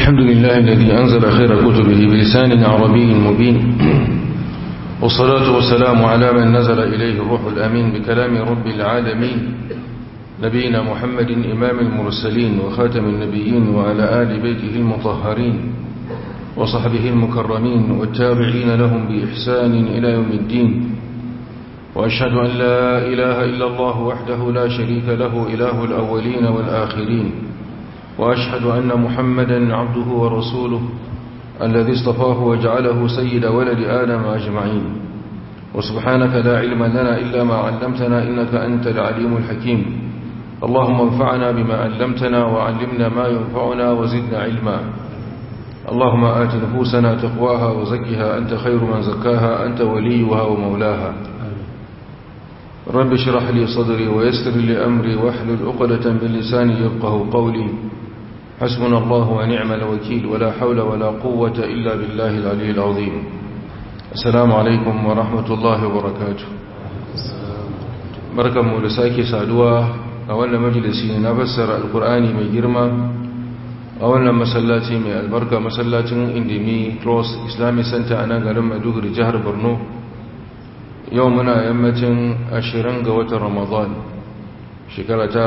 الحمد لله الذي أنزل خير كتبه بلسان عربي مبين والصلاة والسلام على من نزل إليه الروح الأمين بكلام رب العالمين نبينا محمد إمام المرسلين وخاتم النبيين وعلى آل بيته المطهرين وصحبه المكرمين والتابعين لهم بإحسان إلى يوم الدين وأشهد أن لا إله إلا الله وحده لا شريك له إله الأولين والآخرين وأشهد أن محمدا عبده ورسوله الذي اصطفاه وجعله سيد ولد آدم أجمعين وسبحانك لا علم لنا إلا ما علمتنا إنك أنت العليم الحكيم اللهم انفعنا بما علمتنا وعلمنا ما ينفعنا وزدنا علما اللهم آت نفوسنا تقواها وزكها أنت خير من زكاها أنت وليها ومولاها رب اشرح لي صدري ويسر لي أمري واحلل عقدة من لساني يفقه قولي حسبنا الله ونعم الوكيل ولا حول ولا قوة إلا بالله العلي العظيم السلام عليكم ورحمة الله وبركاته بركة مولساكي سادوا أولا مجلسي نفسر القرآن من جرمى أولا مسلاتي من البركة مسلاتي اندمي كروس إسلامي سنتا أنا قرم أدوغر جهر برنو يومنا يمتن أشرنق وتر رمضان شكرة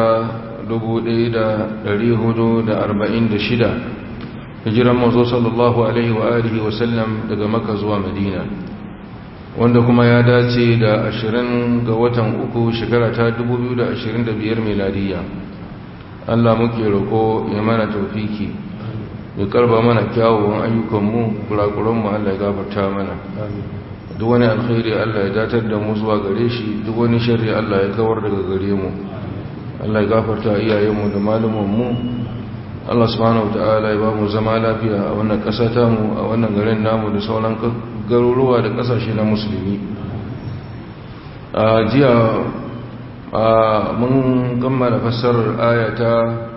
1446 hijiran mazo sallallahu alaihi wa alihi wa sallam daga maka zuwa madina wanda kuma ya dace da 20 ga watan uku shekara ta 2025 miladiya Allah muke roko ya mana taufiki ya karba mana kyawawan ayyukanmu kurakuranmu Allah ya gafarta mana duk wani alkhairi Allah ya datar da mu zuwa gare shi duk wani sharri Allah ya kawar daga gare mu Allah ya gafarta iyayenmu da malumanmu Allah subhanahu wataala ya ba mu zama lafiya a wannan ƙasa ta mu a wannan garin namu da sauran garuruwa da ƙasashe na musulmi a jiya mun kammala fassarar ayata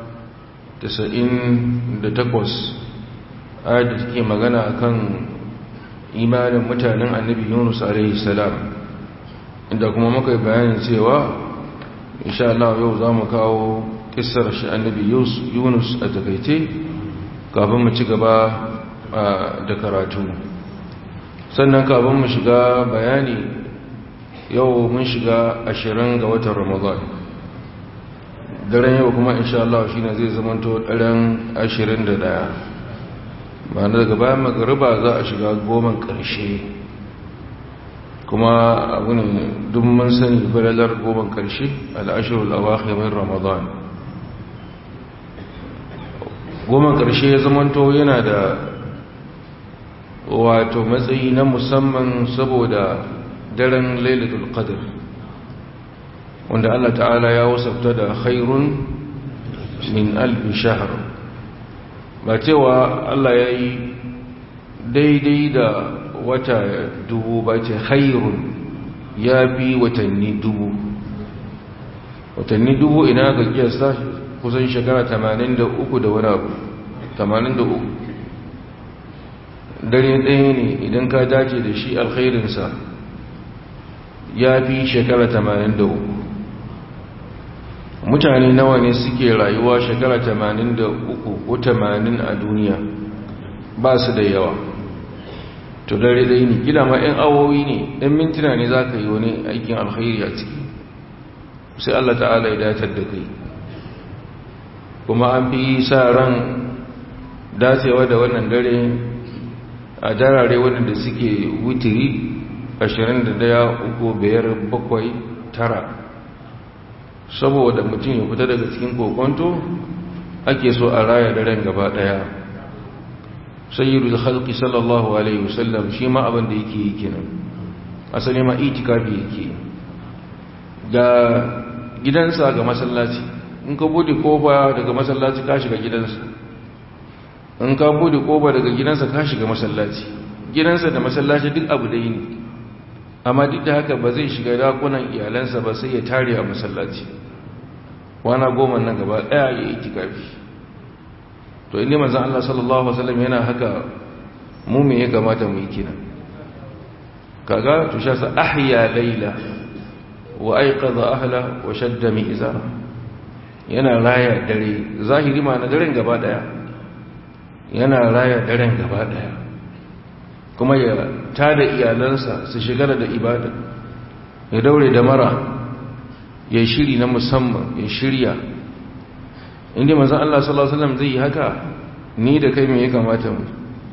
98 ayat da take magana akan imanin mutanen annabi Yunus alaihi salam inda kuma muka yi bayanin cewa insha Allah yau za mu kawo kissar shi annabi Yunus a takaice kafin mu ci gaba da karatu sannan kafin mu shiga bayani yau mun shiga ashirin ga watan Ramadan daren yau kuma insha Allah shine zai zamanto daren ashirin da ɗaya. ba na daga bayan magariba za a shiga goman ƙarshe kuma abu ne duk mun sani falalar goman ƙarshe al'ashirul awakhir min ramadan goman ƙarshe ya zamanto yana da wato matsayi na musamman saboda daren lailatul qadr wanda Allah ta'ala ya wasafta da khairun min alf shahr ba cewa Allah ya yi daidai da wata dubu ba ce hairun ya fi watanni dubu watanni dubu ina ga kiyasta kusan shekara 83 da wani abu 83 dare ɗaya ne idan ka dace da shi alkhairinsa ya fi shekara 83 mutane nawa ne suke rayuwa shekara 83 ko 80 a duniya ba su da yawa to dare dai ne gida ma 'yan awowi ne 'yan mintuna ne za ka yi wani aikin alkhairi a ciki sai Allah ta'ala ya datar da kai kuma an fi sa ran dacewa da wannan dare a darare waɗanda suke wutiri 21 uku biyar bakwai tara saboda mutum ya fita daga cikin kokonto ake so a raya daren gaba daya sayyidul khalqi sallallahu alaihi wasallam shi ma abin da yake yi kenan asali ma itikafi yake ga gidansa ga masallaci in ka bude kofa daga masallaci ka shiga gidansa in ka bude kofa daga gidansa ka shiga masallaci gidansa da masallaci duk abu da ne amma duk da haka ba zai shiga dakunan iyalansa ba sai ya tare a masallaci wana goma nan gaba daya ya yi tikafi to inda manzan Allah sallallahu Alaihi wasallam yana haka mu me ya kamata mu yi kina kaga to sha sa ahya laila wa aiqadha ahla wa shadda mi'zara yana raya dare zahiri ma na daren gaba daya yana raya daren gaba daya kuma ya tada iyalansa su shigara da ibada ya daure da mara ya shiri na musamman ya shirya inda manzan Allah sallallahu Alaihi wasallam zai yi haka ni da kai mai ya kamata mu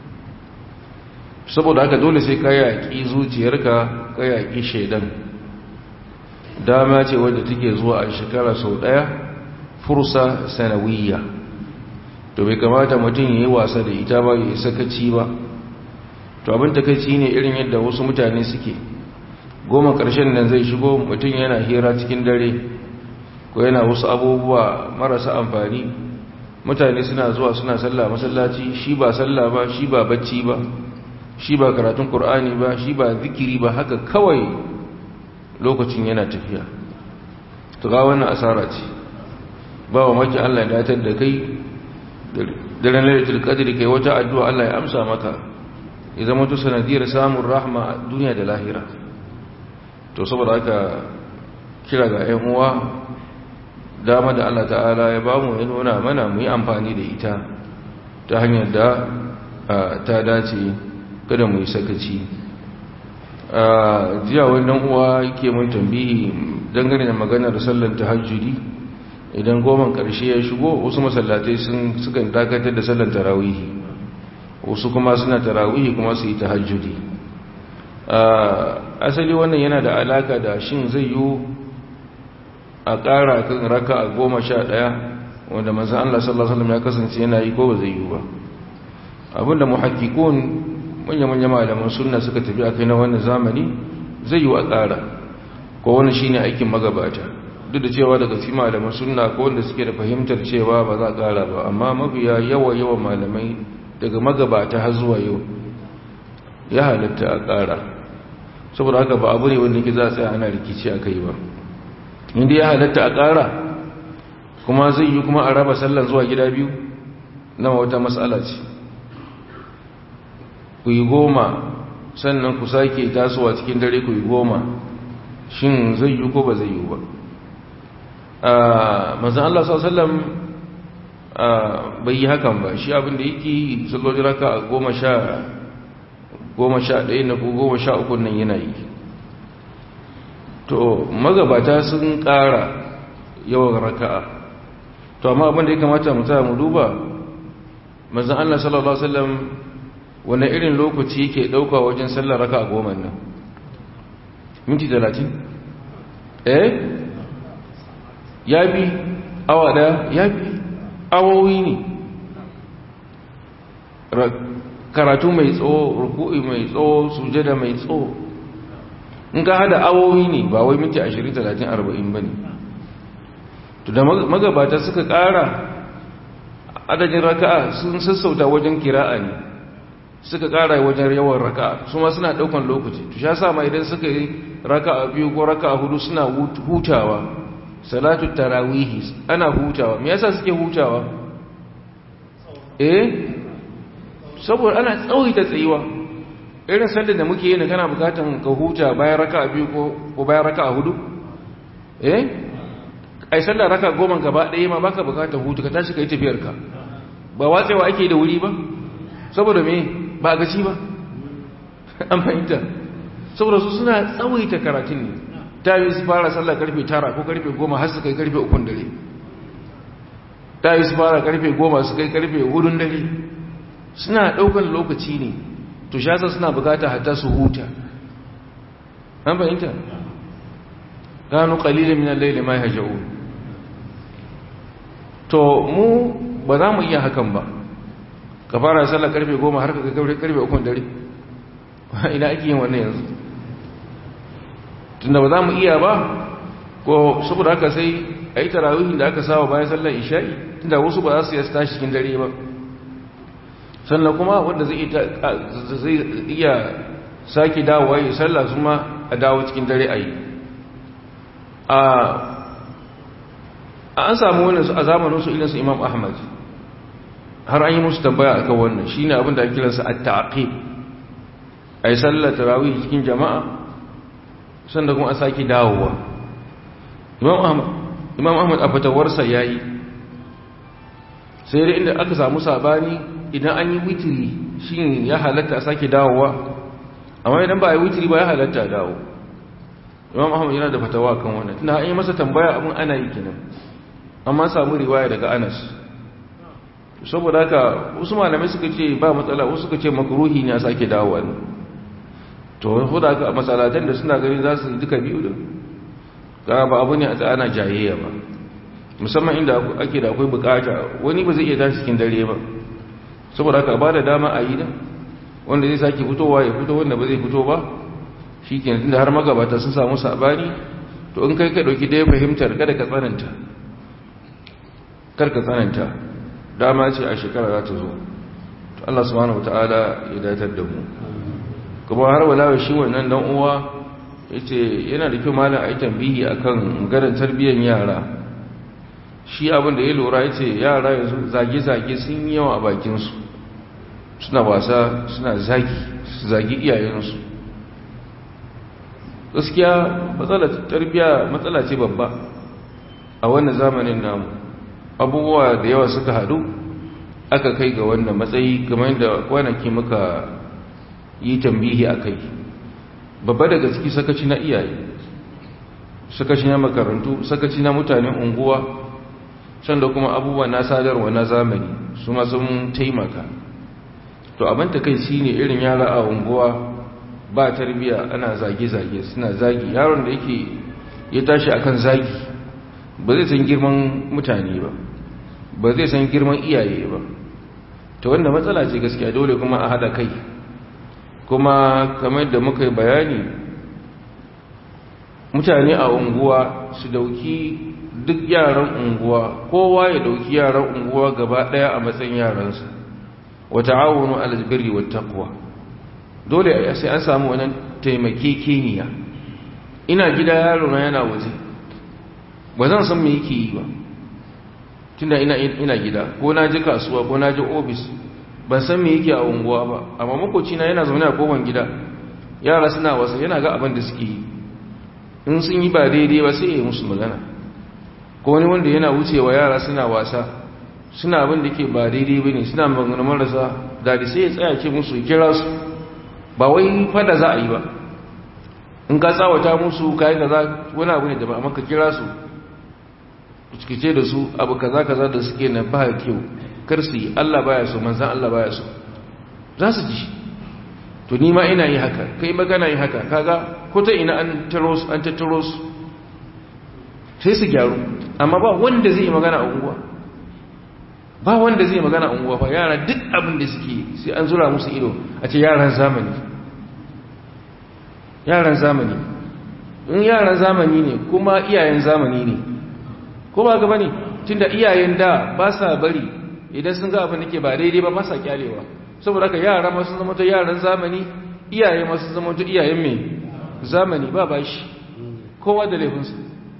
saboda haka dole sai ka yaƙi zuciyarka ka yaƙi shaidan dama ce wadda take zuwa a shekara sau ɗaya fursa sanawiyya to bai kamata mutum ya yi wasa da ita ba ya sakaci ba to abin takaici ne irin yadda wasu mutane suke goma ƙarshen nan zai shigo mutum yana hira cikin dare ko yana wasu abubuwa marasa amfani mutane suna zuwa suna sallah masallaci shi ba sallah ba shi ba bacci ba shi ba karatun Kur'ani ba shi ba zikiri ba haka kawai lokacin yana tafiya to ga wannan asara ce ba wa maki Allah ya datar da kai da ranar qadri kai wata addu'a Allah ya amsa maka ya zama to sanadiyar samun rahma a duniya da lahira to saboda haka kira ga 'yan uwa dama da Allah ta'ala ya ba mu ya nuna mana mu yi amfani da ita ta hanyar da ta dace kada mu yi sakaci jiya wannan uwa yake mun tambihi dangane da maganar sallar tahajjudi idan goman karshe ya shigo wasu masallatai sun sukan dakatar da sallar tarawihi wasu kuma suna tarawihi kuma su yi tahajjudi asali wannan yana da alaka da shin zai yi a ƙara kan raka a goma sha ɗaya wanda manzan Allah sallallahu Alaihi ya kasance yana yi ko ba zai yi ba abinda muhakkikun manya-manya malaman sunna suka tafi a kai na wannan zamani zai yi a ƙara ko wani shine aikin magabata duk da cewa daga fi malaman sunna ko wanda suke da fahimtar cewa ba za a ƙara ba amma mafiya yawa yawan malamai daga magabata har zuwa yau ya halatta a ƙara saboda haka ba abu ne wanda ke za a tsaya ana rikici a kai ba inda ya halatta a ƙara kuma zai yi kuma a raba sallan zuwa gida biyu na wata matsala ce ku yi goma sannan ku sake tasowa cikin dare ku yi goma shin zai yi ko ba zai yi ba mazan Allah sallam bai yi hakan ba shi abinda yake sallolin raka a goma sha goma sha ɗaya na ko goma sha uku nan yana yi to magabata sun ƙara yawan raka'a to amma abin da ya kamata mu tsaya mu duba manzon Allah sallallahu alaihi wasallam wani irin lokaci yake dauka wajen sallar raka'a goma nan minti 30 eh ya bi awa da ya bi awowi ne karatu mai tsawo ruku'i mai tsawo sujada mai tsawo in ka hada awowi ne ba wai minti 20 30 40 bane to da magabata suka kara adadin raka'a sun sassauta wajen kira'a ne suka kara wajen yawan raka'a su ma suna daukan lokaci to sha sama idan suka yi raka'a biyu ko raka'a hudu suna hutawa salatu tarawihi ana hutawa me yasa suke hutawa eh saboda ana tsawaita tsayuwa irin sallar da muke yi ne kana bukatan ka huta bayan raka'a biyu ko bayan raka'a hudu eh ai sallar raka goma gaba ɗaya ma baka bukatar hutu ka tashi ka yi tafiyarka ba watsewa ake da wuri ba saboda me ba gaci ba an fahimta saboda su suna tsawaita karatun ne ta yi su fara sallar karfe tara ko karfe goma har su kai karfe ukun dare ta yi su fara karfe goma su kai karfe hudun dare suna ɗaukan lokaci ne to shasa suna bukata hatta su huta an fahimta gano kalilin min al-layli ma yahja'un to mu ba za mu iya hakan ba ka fara sallar karfe goma har ka kai karfe ukun dare ina ake yin wannan yanzu tunda ba za mu iya ba ko saboda haka sai a yi tarawihin da aka sawa bayan sallar isha'i tunda wasu ba za su yi tashi cikin dare ba sannan kuma wanda zai iya sake dawowa yi sallah su ma a dawo cikin dare a yi an samu wannan su a zamaninsu ilinsu imam ahmad har an yi musu tambaya akan wannan shi ne abinda ake kiransa a ta'aqib a yi sallar tarawih cikin jama'a sannan kuma a sake dawowa imam ahmad a fatawarsa ya yi sai dai inda aka samu sabani idan an yi witiri shi ya halatta a sake dawowa amma idan ba a yi witiri ba ya halatta dawo imam ahmad yana da fatawa kan wannan tunda an yi masa tambaya abin ana yi kenan amma samu riwaya daga anas saboda haka wasu malamai suka ce ba matsala wasu suka ce makruhi ne a sake dawowa ne to saboda haka a matsalatan da suna gani za su yi duka biyu da ga ba abu ne a tsana jayayya ba musamman inda ake da akwai bukata wani ba zai iya tashi cikin dare ba saboda haka ba da dama a yi da wanda zai sake fitowa ya fito wanda ba zai fito ba shi ke tunda har magabata sun samu sabani to in kai ka ɗauki ɗaya fahimtar kada ka tsananta kar ka tsananta dama ce a shekara za ta zo to Allah subhanahu wataala ya datar da mu kuma har wala shi wannan dan uwa yace yana da kyau malam ayi tambihi akan garin tarbiyyar yara shi abin da ya lura yace yara yanzu zage-zage sun yi yawa a bakin su suna wasa suna zagi su zagi iyayensu gaskiya matsalar tarbiyya matsala ce babba a wannan zamanin namu abubuwa da yawa suka hadu aka kai ga wannan matsayi kamar da kwanaki muka yi tambihi a kai babba daga ciki sakaci na iyaye sakaci na makarantu sakaci na mutanen unguwa can da kuma abubuwa na sadarwa na zamani su ma sun taimaka to abin ta kai shi ne irin yara a unguwa ba tarbiya ana zage-zage suna zagi yaron da yake ya tashi akan zagi ba zai san girman mutane ba ba zai san girman iyaye ba ta wanda matsala ce gaskiya dole kuma a hada kai kuma kamar da muka yi bayani mutane a unguwa su dauki duk yaran unguwa kowa ya dauki yaran unguwa gaba daya a matsayin yaransa wa ta'awunu alal birri wat taqwa dole sai an samu wannan taimakekeniya ina gida yaro na yana waje ba zan san me yake yi ba tunda ina ina gida ko na ji kasuwa ko na ji office ban san me yake a unguwa ba amma makoci na yana zaune a kowan gida yara suna wasa yana ga abin da suke yi in sun yi ba daidai ba sai ya yi musu magana ko wani wanda yana wucewa yara suna wasa suna abin da ke ba daidai ba ne suna magana marasa daɗi sai ya tsaya ce musu kira su ba wai fada za a yi ba in ka tsawata musu kayan da za wani abu ne da ba amma ka kira su cikice da su abu kaza kaza da suke na ba kyau kar su yi Allah baya so manzan Allah baya so za su ji to ni ma ina yi haka kai magana yi haka kaga ko ta ina an taro su an tattaro su sai su gyaru amma ba wanda zai yi magana a unguwa ba wanda zai magana a unguwa ba yara duk abin da suke sai an zura musu ido a ce yaran zamani yaran zamani in yaran zamani ne kuma iyayen zamani ne ko ba gaba ne tunda iyayen da ba sa bari idan sun ga abin da ke ba daidai ba ba sa kyalewa saboda haka yara masu zama ta yaran zamani iyaye masu zama ta iyayen mai zamani ba ba shi kowa da laifinsa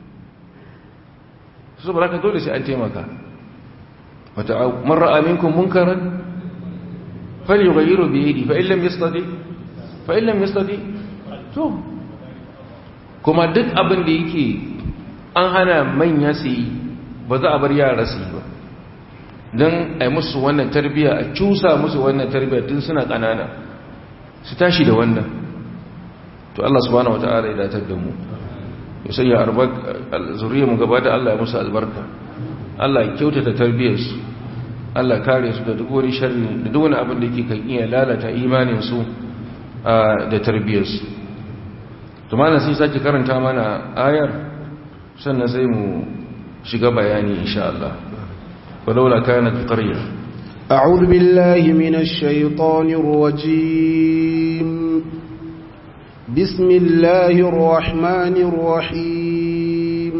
saboda haka dole sai an taimaka wata marar aminkun munkaran fali gairu biyadi fa illam yastati fa illam yastati to kuma duk abin da yake an hana manya su yi ba za a bar yara su yi ba don a yi musu wannan tarbiyya a cusa musu wannan tarbiyya tun suna ƙanana su tashi da wannan to Allah subhanahu wata'ala ya datar da mu ya sanya zuriya mu gaba da Allah ya musu albarka Allah ya kyautata tarbiyyarsu Allah kare su da duk wani sharri da duk wani abin da ke kan iya lalata imaninsu da tarbiyyarsu to mana sai sake karanta mana ayar sannan sai mu shiga bayani insha Allah ولولا كانت قرية أعوذ بالله من الشيطان الرجيم بسم الله الرحمن الرحيم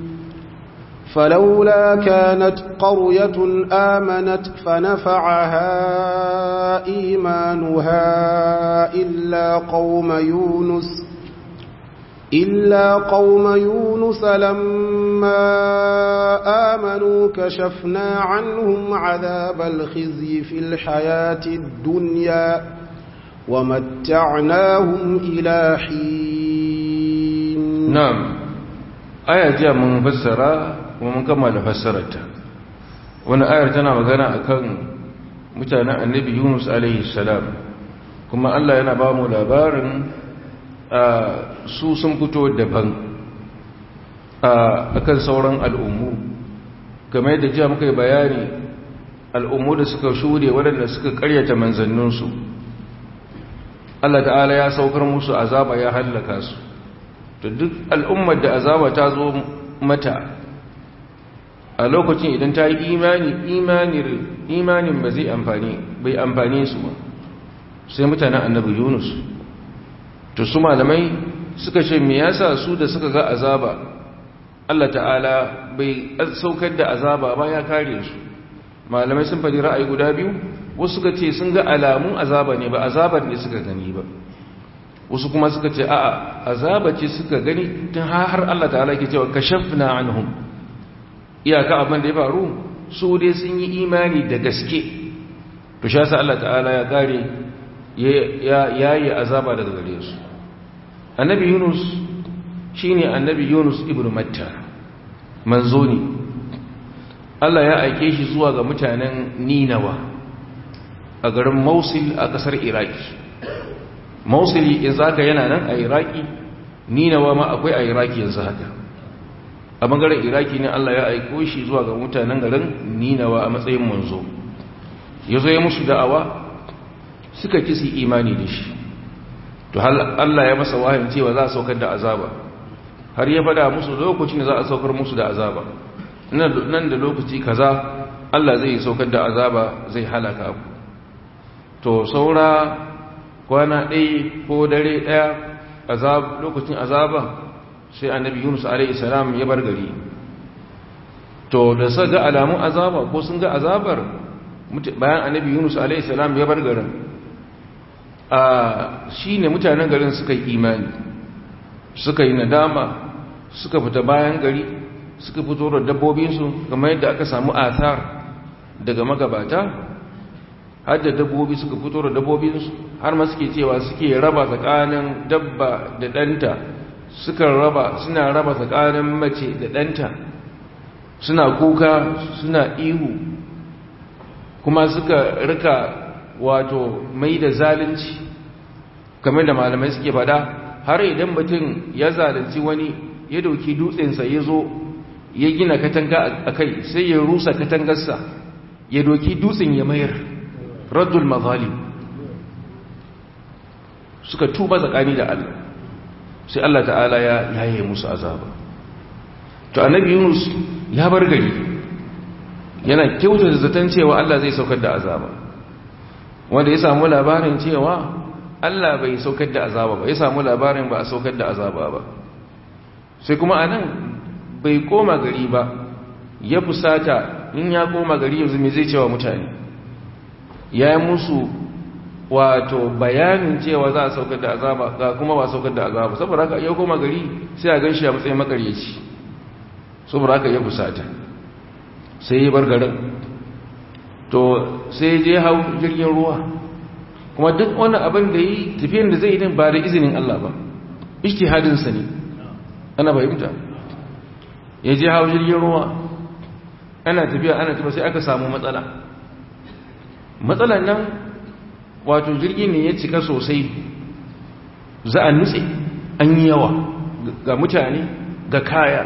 فلولا كانت قرية آمنت فنفعها إيمانها إلا قوم يونس إلا قوم يونس لما آمنوا كشفنا عنهم عذاب الخزي في الحياة الدنيا ومتعناهم إلى حين نعم آية جاء من فسرة ومن كمل فسرتها wani ayar tana magana akan mutanen annabi yunus alaihi salam kuma allah yana ba mu labarin su sun fito daban a kan sauran al'ummu kamar yadda jiya muka yi bayani al'ummu da suka shuɗe waɗanda suka ƙaryata manzanninsu Allah ta'ala ya saukar musu azaba ya hallaka su to duk al'ummar da azaba ta zo mata a lokacin idan ta yi imani imanin ba zai amfani bai amfani su ba sai mutanen annabi yunus to su malamai suka ce me yasa su da suka ga azaba Allah ta'ala bai saukar da azaba ba ya kare su malamai sun faɗi ra'ayi guda biyu wasu suka ce sun ga alamun azaba ne ba azabar ne suka gani ba wasu kuma suka ce a'a azaba ce suka gani tun har Allah ta'ala ke cewa kashafna anhum iyaka abin da ya faru su dai sun yi imani da gaske to sha sa Allah ta'ala ya kare ya yi azaba daga gare su annabi yunus shine annabi yunus ibnu matta manzo ne Allah ya aike shi zuwa ga mutanen ninawa a garin mausil a kasar iraki mausili yanzu haka yana nan a iraki ninawa ma akwai a iraki yanzu haka a bangaren iraki ne Allah ya aiko shi zuwa ga mutanen garin ninawa a matsayin manzo ya zo ya musu da'awa suka kisi imani da shi to Allah ya masa wahayin cewa za a saukar da azaba har ya fada musu lokacin da za a saukar musu da azaba nan da lokaci kaza Allah zai saukar da azaba zai halaka ku to saura kwana ɗaya ko dare ɗaya azab lokacin azaba sai annabi Yunus alaihi salam ya bar gari to da sa ga alamun azaba ko sun ga azabar bayan annabi Yunus alaihi salam ya bar garin a shine mutanen garin suka yi imani suka yi nadama suka fita bayan gari suka fito da dabbobinsu kamar yadda aka samu athar daga magabata har da dabbobi suka fito da dabbobinsu har ma suke cewa suke raba tsakanin dabba da ɗanta suka raba suna raba tsakanin mace da ɗanta suna kuka suna ihu kuma suka rika wato mai da zalunci kamar da malamai suke fada har idan mutum ya zalunci wani ya dauki dutsensa ya zo ya gina katanga a kai sai ya rusa katangarsa ya doki dutsen ya mayar raddul mazalim suka tuba tsakani da Allah sai Allah ta'ala ya yaye musu azaba to annabi Yunus ya bar gari yana kyautar zaton cewa Allah zai saukar da azaba wanda ya samu labarin cewa Allah bai saukar da azaba ba ya samu labarin ba a saukar da azaba ba sai kuma anan bai koma gari ba ya fusata in ya koma gari yanzu me zai cewa mutane ya yi musu wato bayanin cewa za a saukar da azaba ga kuma ba saukar da azaba saboda haka ya koma gari sai a ganshi a matsayin makaryaci saboda haka ya fusata sai ya bar garin to sai je hau jirgin ruwa kuma duk wani abin da yi tafiyan da zai yi ba da izinin Allah ba ijtihadinsa ne ana fahimta ya je hau jirgin ruwa ana tafiya ana tafiya sai aka samu matsala matsalan nan wato jirgin ne ya cika sosai za a nutse an yi yawa ga mutane ga kaya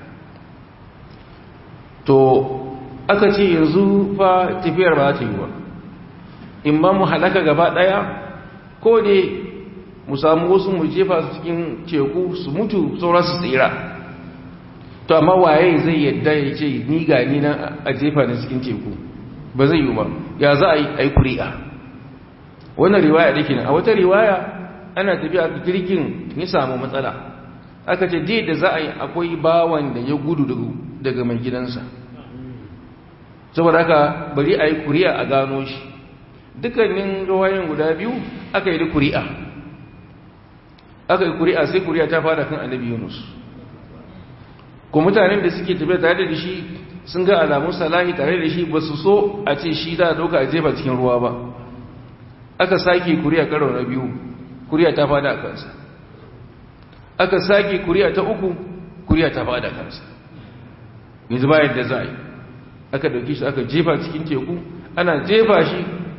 to aka ce yanzu fa tafiyar ba ta yi ba in ba mu halaka gaba daya ko ne mu samu wasu mu jefa su cikin teku su mutu saura su tsira to amma waye zai yadda ya ce ni gani na a jefa na cikin teku ba zai yi ba ya za a yi ai kuri'a wannan riwaya da ke a wata riwaya ana tafiya a jirgin ya samu matsala aka ce je da za a yi akwai bawan da ya gudu daga mai gidansa saboda haka bari a yi kuri'a a gano shi dukkanin ruwayen guda biyu aka yi da kuri'a aka yi kuri'a sai kuri'a ta fada kan annabi yunus ko mutanen da suke tafiya tare da shi sun ga alamun salahi tare da shi ba su so a ce shi za a dauka a jefa cikin ruwa ba aka sake kuri'a karo na biyu kuri'a ta fada a kansa aka sake kuri'a ta uku kuri'a ta fada a kansa yanzu bayan da za a yi aka dauki shi aka jefa cikin teku ana jefa shi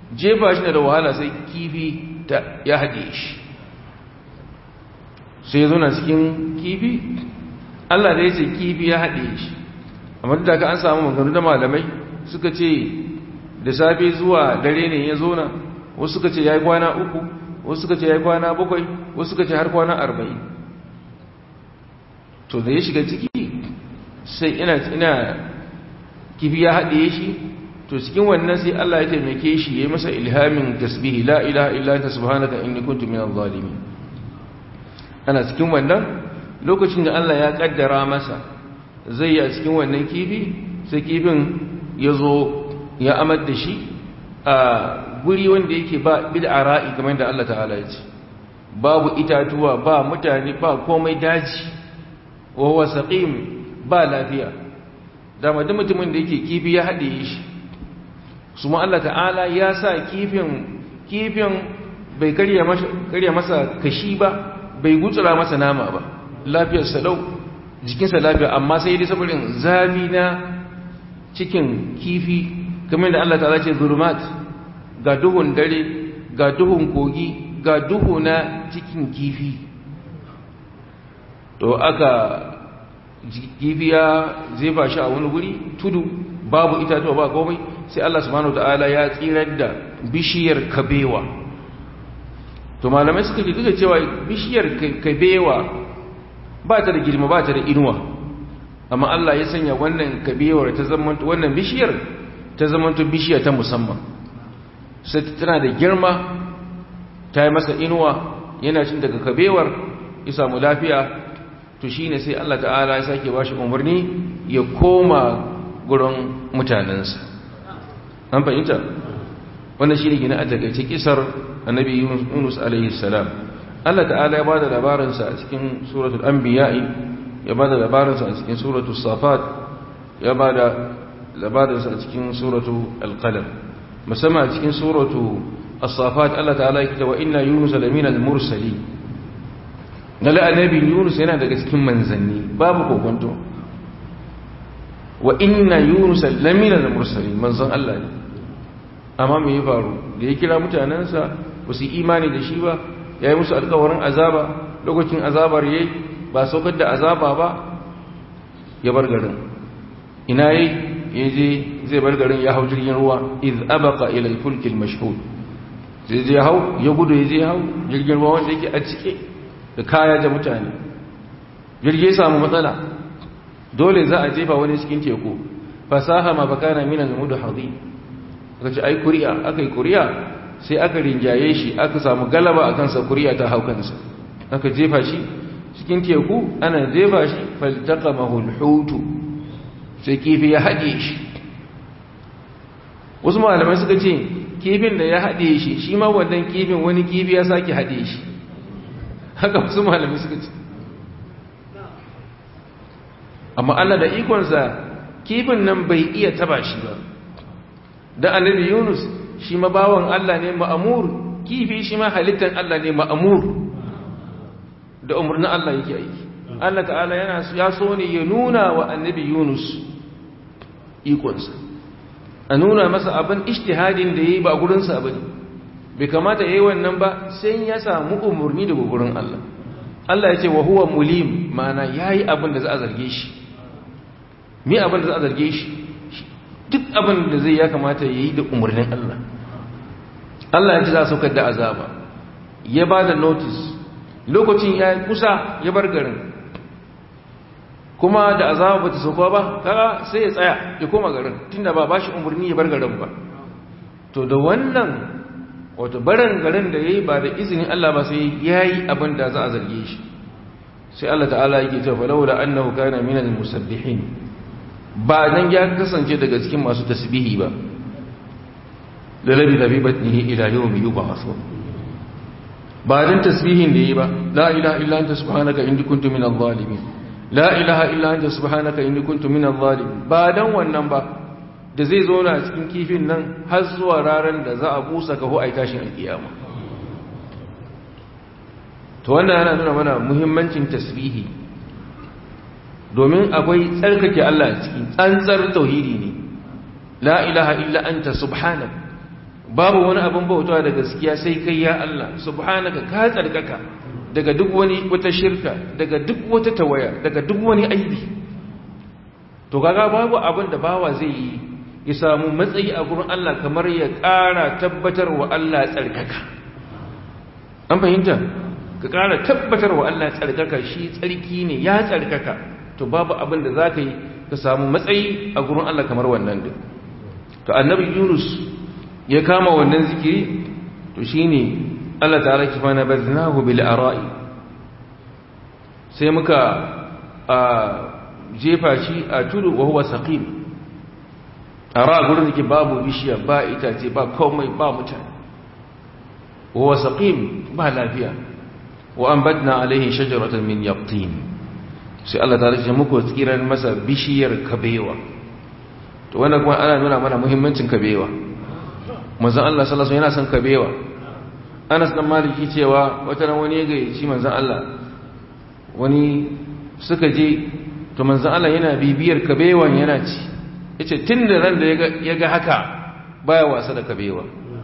jefa shi da wahala sai kifi ta ya haɗe shi sai ya zauna cikin kifi Allah da ya ce kifi ya haɗe shi amma da ka an samu maganu da malamai suka ce da safe zuwa dare ne ya zauna wasu suka ce ya yi kwana uku wasu suka ce ya yi kwana bakwai wasu suka ce har kwana arba'in to da ya shiga ciki sai ina ina kifi ya haɗe shi to cikin wannan sai Allah ya taimake shi ya yi masa ilhamin tasbihi la ilaha illa anta subhanaka inni kuntu minadh zalimin ana cikin wannan lokacin da Allah ya kaddara masa zai yi a cikin wannan kifi sai kifin ya zo ya amar da shi a guri wanda yake ba bid'a ra'i kamar da Allah ta'ala ya ce babu itatuwa ba mutane ba komai daji wa huwa saqim ba lafiya dama duk mutumin da yake kifi ya haɗe shi su ma Allah ta'ala ya sa kifin kifin bai karya masa kashi ba bai gutsura masa nama ba lafiyar salau jikinsa lafiya amma sai dai saboda zafi na cikin kifi kamar da Allah ta'ala ce zulumat ga duhun dare ga duhun kogi ga duhu na cikin kifi to aka kifi ya zefa shi a wani guri tudu babu itatuwa ba komai sai Allah subhanahu ta'ala ya tsirar da bishiyar kabewa to malamai suka ce duka cewa bishiyar kabewa ba ta da girma ba ta da inuwa amma Allah ya sanya wannan kabewar ta zamanta wannan bishiyar ta zamanta bishiya ta musamman sai tana da girma ta yi masa inuwa yana cin daga kabewar ya samu lafiya to shine sai Allah ta'ala ya sake bashi umarni ya koma gurin mutanensa an fahimta wannan shi ne gina a takaice kisar annabi yunus alaihi salam Allah ta'ala ya ba da labarinsa a cikin suratul anbiya'i ya ba da labarinsa a cikin suratul safat ya ba da labarinsa a cikin suratul alqalam musamman a cikin suratul as-safat Allah ta'ala ya kita wa inna yunus lamina al-mursali lalle annabi yunus yana daga cikin manzanni babu kokonto wa inna yunus lamina al-mursali manzon Allah ne amma me ya faru da ya kira mutanensa ba su imani da shi ba ya yi musu alkawarin azaba lokacin azabar ya ba saukar da azaba ba ya bar garin ina yi ya je zai bar garin ya hau jirgin ruwa iz abaka ila fulkil mashhud zai je hau ya gudu ya je hau jirgin ruwa wanda yake a cike da kaya da mutane jirgi ya samu matsala dole za a jefa wani cikin teku fasaha ma bakana min al-mudhadi aka ce ai kuri'a aka yi kuri'a sai aka rinjaye shi aka samu galaba a kansa kuri'a ta hau kansa aka jefa shi cikin teku ana jefa shi faltaqamahu al-hutu sai kifi ya haɗe shi wasu malamai suka ce kifin da ya haɗe shi shi ma wannan kifin wani kifi ya sake haɗe shi haka wasu malamai suka ce amma Allah da ikonsa kifin nan bai iya taba shi ba da annabi Yunus shi ma bawan Allah ne ma'amur kifi shi ma halittar Allah ne ma'amur da umarnin Allah yake aiki Allah ta'ala yana ya so ne ya nuna wa annabi Yunus ikonsa a nuna masa abin ijtihadin da yayi ba gurin sa bane bai kamata yayi wannan ba sai ya samu umarni daga gurin Allah Allah ya ce wa huwa mulim ma'ana yayi abin da za a zarge shi me abin da za a zarge shi duk abin da zai ya kamata ya yi da umarnin Allah Allah ya ci za a saukar da azaba ya ba da notice lokacin ya kusa ya bar garin kuma da azaba ba ta sauka ba kaga sai ya tsaya ya koma garin tunda ba ba shi umarni ya bar garin ba to da wannan wato barin garin da ya yi ba da izinin Allah ba sai ya yi abin da za a zarge shi sai Allah ta'ala yake cewa falawla annahu kana minal musabbihin ba dan ya kasance daga cikin masu tasbihi ba da labi da bibatnihi ila yawmi yub'ath ba dan tasbihin da yi ba la ilaha illa anta subhanaka inni kuntu minadh zalimin la ilaha illa anta subhanaka inni kuntu minadh zalimin ba dan wannan ba da zai zo na cikin kifin nan har zuwa ranar da za a busa kaho ai tashin alkiyama to wannan yana nuna mana muhimmancin tasbihi domin akwai tsarkake Allah ciki tsantsar tauhidi ne la ilaha illa anta subhanak babu wani abin bautawa da gaskiya sai kai ya Allah subhanaka ka tsarkaka daga duk wani wata shirka daga duk wata tawaya daga duk wani aibi to kaga babu abin da bawa zai yi ya samu matsayi a gurin Allah kamar ya ƙara tabbatar wa Allah tsarkaka an fahimta ka ƙara tabbatar wa Allah tsarkaka shi tsarki ne ya tsarkaka to babu abin da za ka yi ka samu matsayi a gurin Allah kamar wannan din to annabi Yunus ya kama wannan zikiri to shine Allah ta'ala ki fa nabaznahu bil ara'i sai muka a jefa shi a tudu wa huwa saqim ara gurin da babu bishiya ba itace ba komai ba mutane wa huwa saqim ba lafiya wa anbatna alaihi shajaratan min yaqtin sai Allah ta'ala ya muku tsiran masa bishiyar kabewa to wannan kuma ana nuna mana muhimmancin kabewa manzon Allah sallallahu alaihi wasallam yana son kabewa Anas dan Maliki cewa wata ran wani ya gayyaci manzon Allah wani suka je to manzon Allah yana bibiyar kabewan yana ci yace tunda ran da ya ga haka baya wasa da kabewa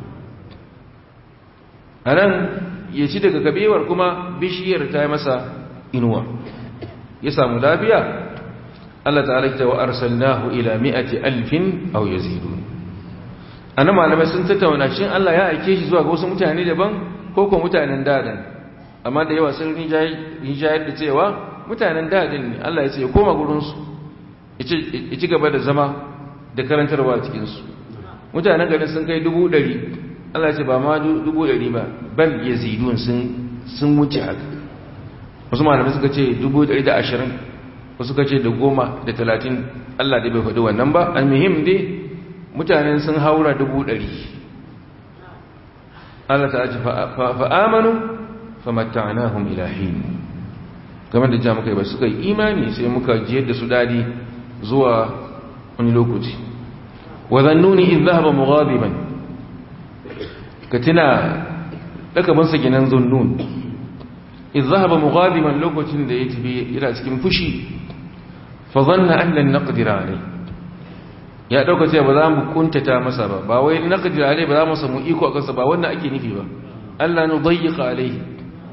anan ya ci daga kabewar kuma bishiyar ta yi masa inuwa ya samu lafiya Allah ta'ala ya wa arsalnahu ila mi'ati alfin aw yazidun anan malamai sun tattauna shin Allah ya aike shi zuwa ga wasu mutane daban ko ko mutanen dadan amma da yawa sun rijayar da cewa mutanen dadin ne Allah ya ce ya koma gurin su ya ci gaba da zama da karantarwa cikin su mutanen garin sun kai dubu ɗari Allah ya ce ba ma dubu ɗari ba bal yazidun sun sun wuce haka wasu malamai suka ce dubu ɗari da ashirin wasu suka ce da goma da talatin Allah da bai faɗi wannan ba almuhim dai mutanen sun haura dubu ɗari Allah ta ce fa'amanu famatta'anahum ilahin game da jami'a kai ba suka yi imani sai muka jiyar da su dadi zuwa wani lokaci wa zannuni in zahaba mughadiban ka tuna lakabansa ginan zunnun in zahaba mughadiban lokacin da ya tafi yana cikin fushi fa zanna an lan naqdira alayhi ya dauka cewa ba za mu kuntata masa ba ba wai naqdir alai ba za mu samu iko akan sa ba wannan ake nufi ba Allah nu dayyiqa alai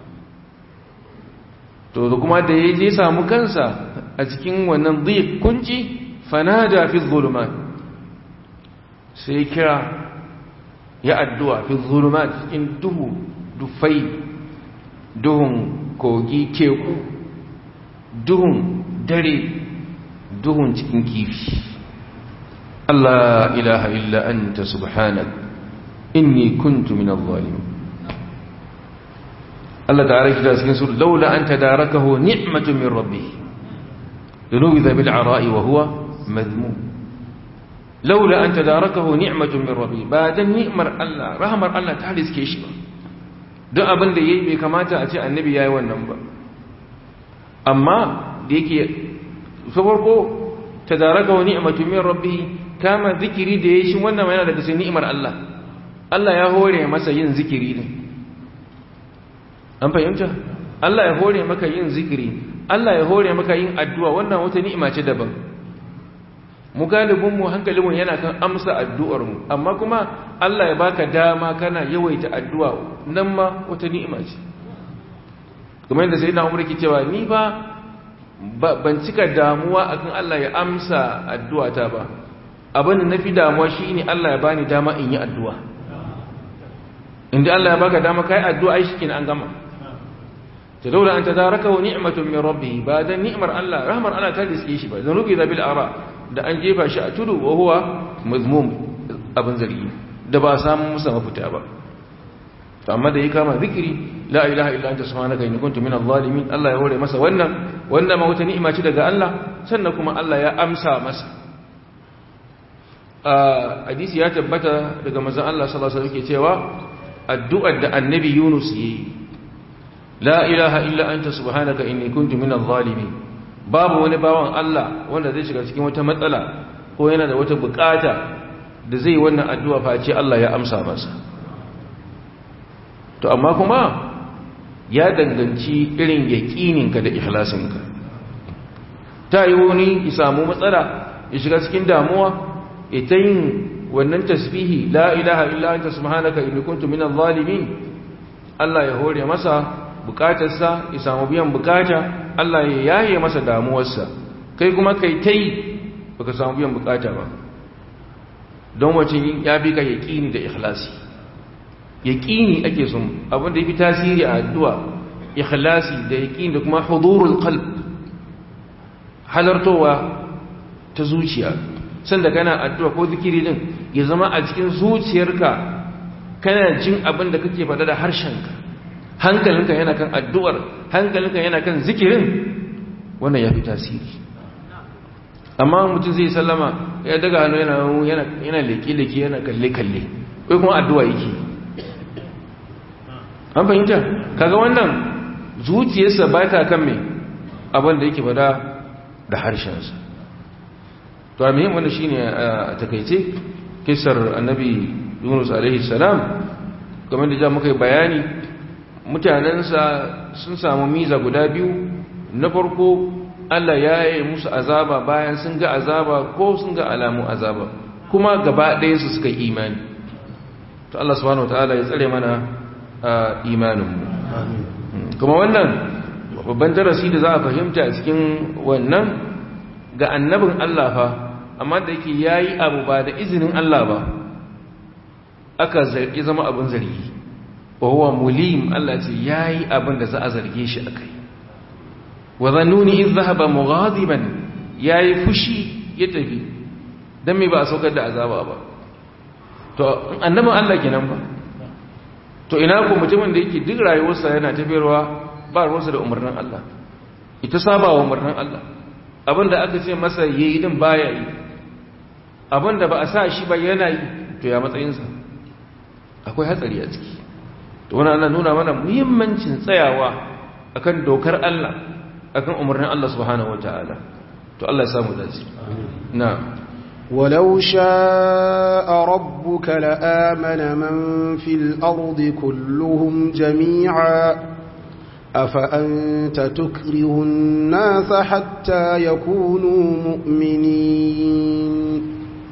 to da kuma da yaje samu kansa a cikin wannan dhiq kunci fanada fi dhulumat sai kira ya addu'a fi dhulumat cikin duhu dufai duhun kogi teku duhun dare duhun cikin kifi Allah ilaha illa anta subhanak inni kuntu min adh-dhalimin Allah ta'ala kida cikin sura laula an tadarakahu ni'matun min rabbih lunubidha bil ara'i wa huwa madmum laula an tadarakahu ni'matun min rabbih ba dan ni'mar Allah rahmar Allah ta riske shi ba don abin da yayi bai kamata a ce annabi yayi wannan ba amma da yake farko tadarakahu ni'matun min rabbih kama zikiri da ya shi wannan yana daga sai ni'imar Allah Allah ya hore masa yin zikiri ne an fahimta Allah ya hore maka yin zikiri Allah ya hore maka yin addu'a wannan wata ni'ima ce daban mu galibin mu hankalin mu yana kan amsa addu'ar mu amma kuma Allah ya baka dama kana yawaita addu'a nan ma wata ni'ima ce kuma yadda sai na umar ke cewa ni ba ban cika damuwa akan Allah ya amsa addu'ata ba abin da na fi damuwa shi ne Allah ya bani dama in yi addu'a inda Allah ya baka dama kai addu'a shi an gama ta daula an ta zaraka wa ni'matun min rabbi ba dan ni'mar Allah rahmar Allah ta riske shi ba zan rubi da bil ara da an jefa shi a tudu wa huwa mazmum abin zargi da ba samu musa mafita ba to amma da ya kama zikiri la ilaha illa anta subhanaka inni kuntu minadh zalimin Allah ya hore masa wannan wannan ma wata ni'ima ce daga Allah sannan kuma Allah ya amsa masa hadisi ya tabbata daga manzon Allah sallallahu alaihi wasallam ke cewa addu'ar da annabi Yunus yayi la ilaha illa anta subhanaka inni kuntu minadh zalimin babu wani bawan Allah wanda zai shiga cikin wata matsala ko yana da wata bukata da zai wannan addu'a face Allah ya amsa masa to amma kuma ya danganci irin yaƙininka da ikhlasinka ta yi wani ya samu matsala ya shiga cikin damuwa ita yin wannan tasbihi la ilaha illa anta subhanaka inni kuntu minadh zalimin Allah ya hore masa bukatarsa ya samu biyan bukata Allah ya yaye masa damuwarsa kai kuma kai tai baka samu biyan bukata ba don wacin ya bi ka yaqini da ikhlasi yaqini ake son abin da yafi tasiri a addu'a ikhlasi da yaqini da kuma hudurul qalb halartowa ta zuciya sanda kana addu'a ko zikiri din ya zama a cikin zuciyarka kana jin abin da kake faɗa da harshenka hankalinka yana kan addu'ar hankalinka yana kan zikirin wannan ya fi tasiri amma mutum zai sallama ya daga hannu yana yana leke-leke yana kalle-kalle kai kuma addu'a yake an fahimta kaga wannan zuciyarsa ba ta kan mai abin da yake faɗa da harshensa to a muhim wanda shine a takaice kisar annabi yunus alaihi salam game da ja muka yi bayani mutanensa sun samu miza guda biyu na farko allah ya yi musu azaba bayan sun ga azaba ko sun ga alamun azaba kuma gaba ɗayansu suka yi imani to allah subhanahu wa ta'ala ya tsare mana imaninmu kuma wannan babban darasi da za a fahimta a cikin wannan ga annabin Allah fa amma da yake yayi abu ba da izinin Allah ba aka zargi zama abin zargi wa huwa mulim Allah ce yayi abin da za a zarge shi akai wa zannuni idh dhahaba mughadiban yayi fushi ya tafi dan me ba a saukar da azaba ba to annabin Allah kenan ba to ina ko mutumin da yake duk rayuwarsa yana tafiyarwa ba ruwansa da umarnin Allah ita saba wa umarnin Allah abinda aka ce masa yayi din baya yi abinda ba a sa shi ba yana yi to ya matsayinsa akwai hatsari a ciki to wannan ana nuna mana muhimmancin tsayawa akan dokar Allah akan umarnin Allah subhanahu wataala to Allah ya samu dace na'am ولو شاء ربك لآمن من في الأرض كلهم جميعا أفأنت تكره الناس حتى يكونوا مؤمنين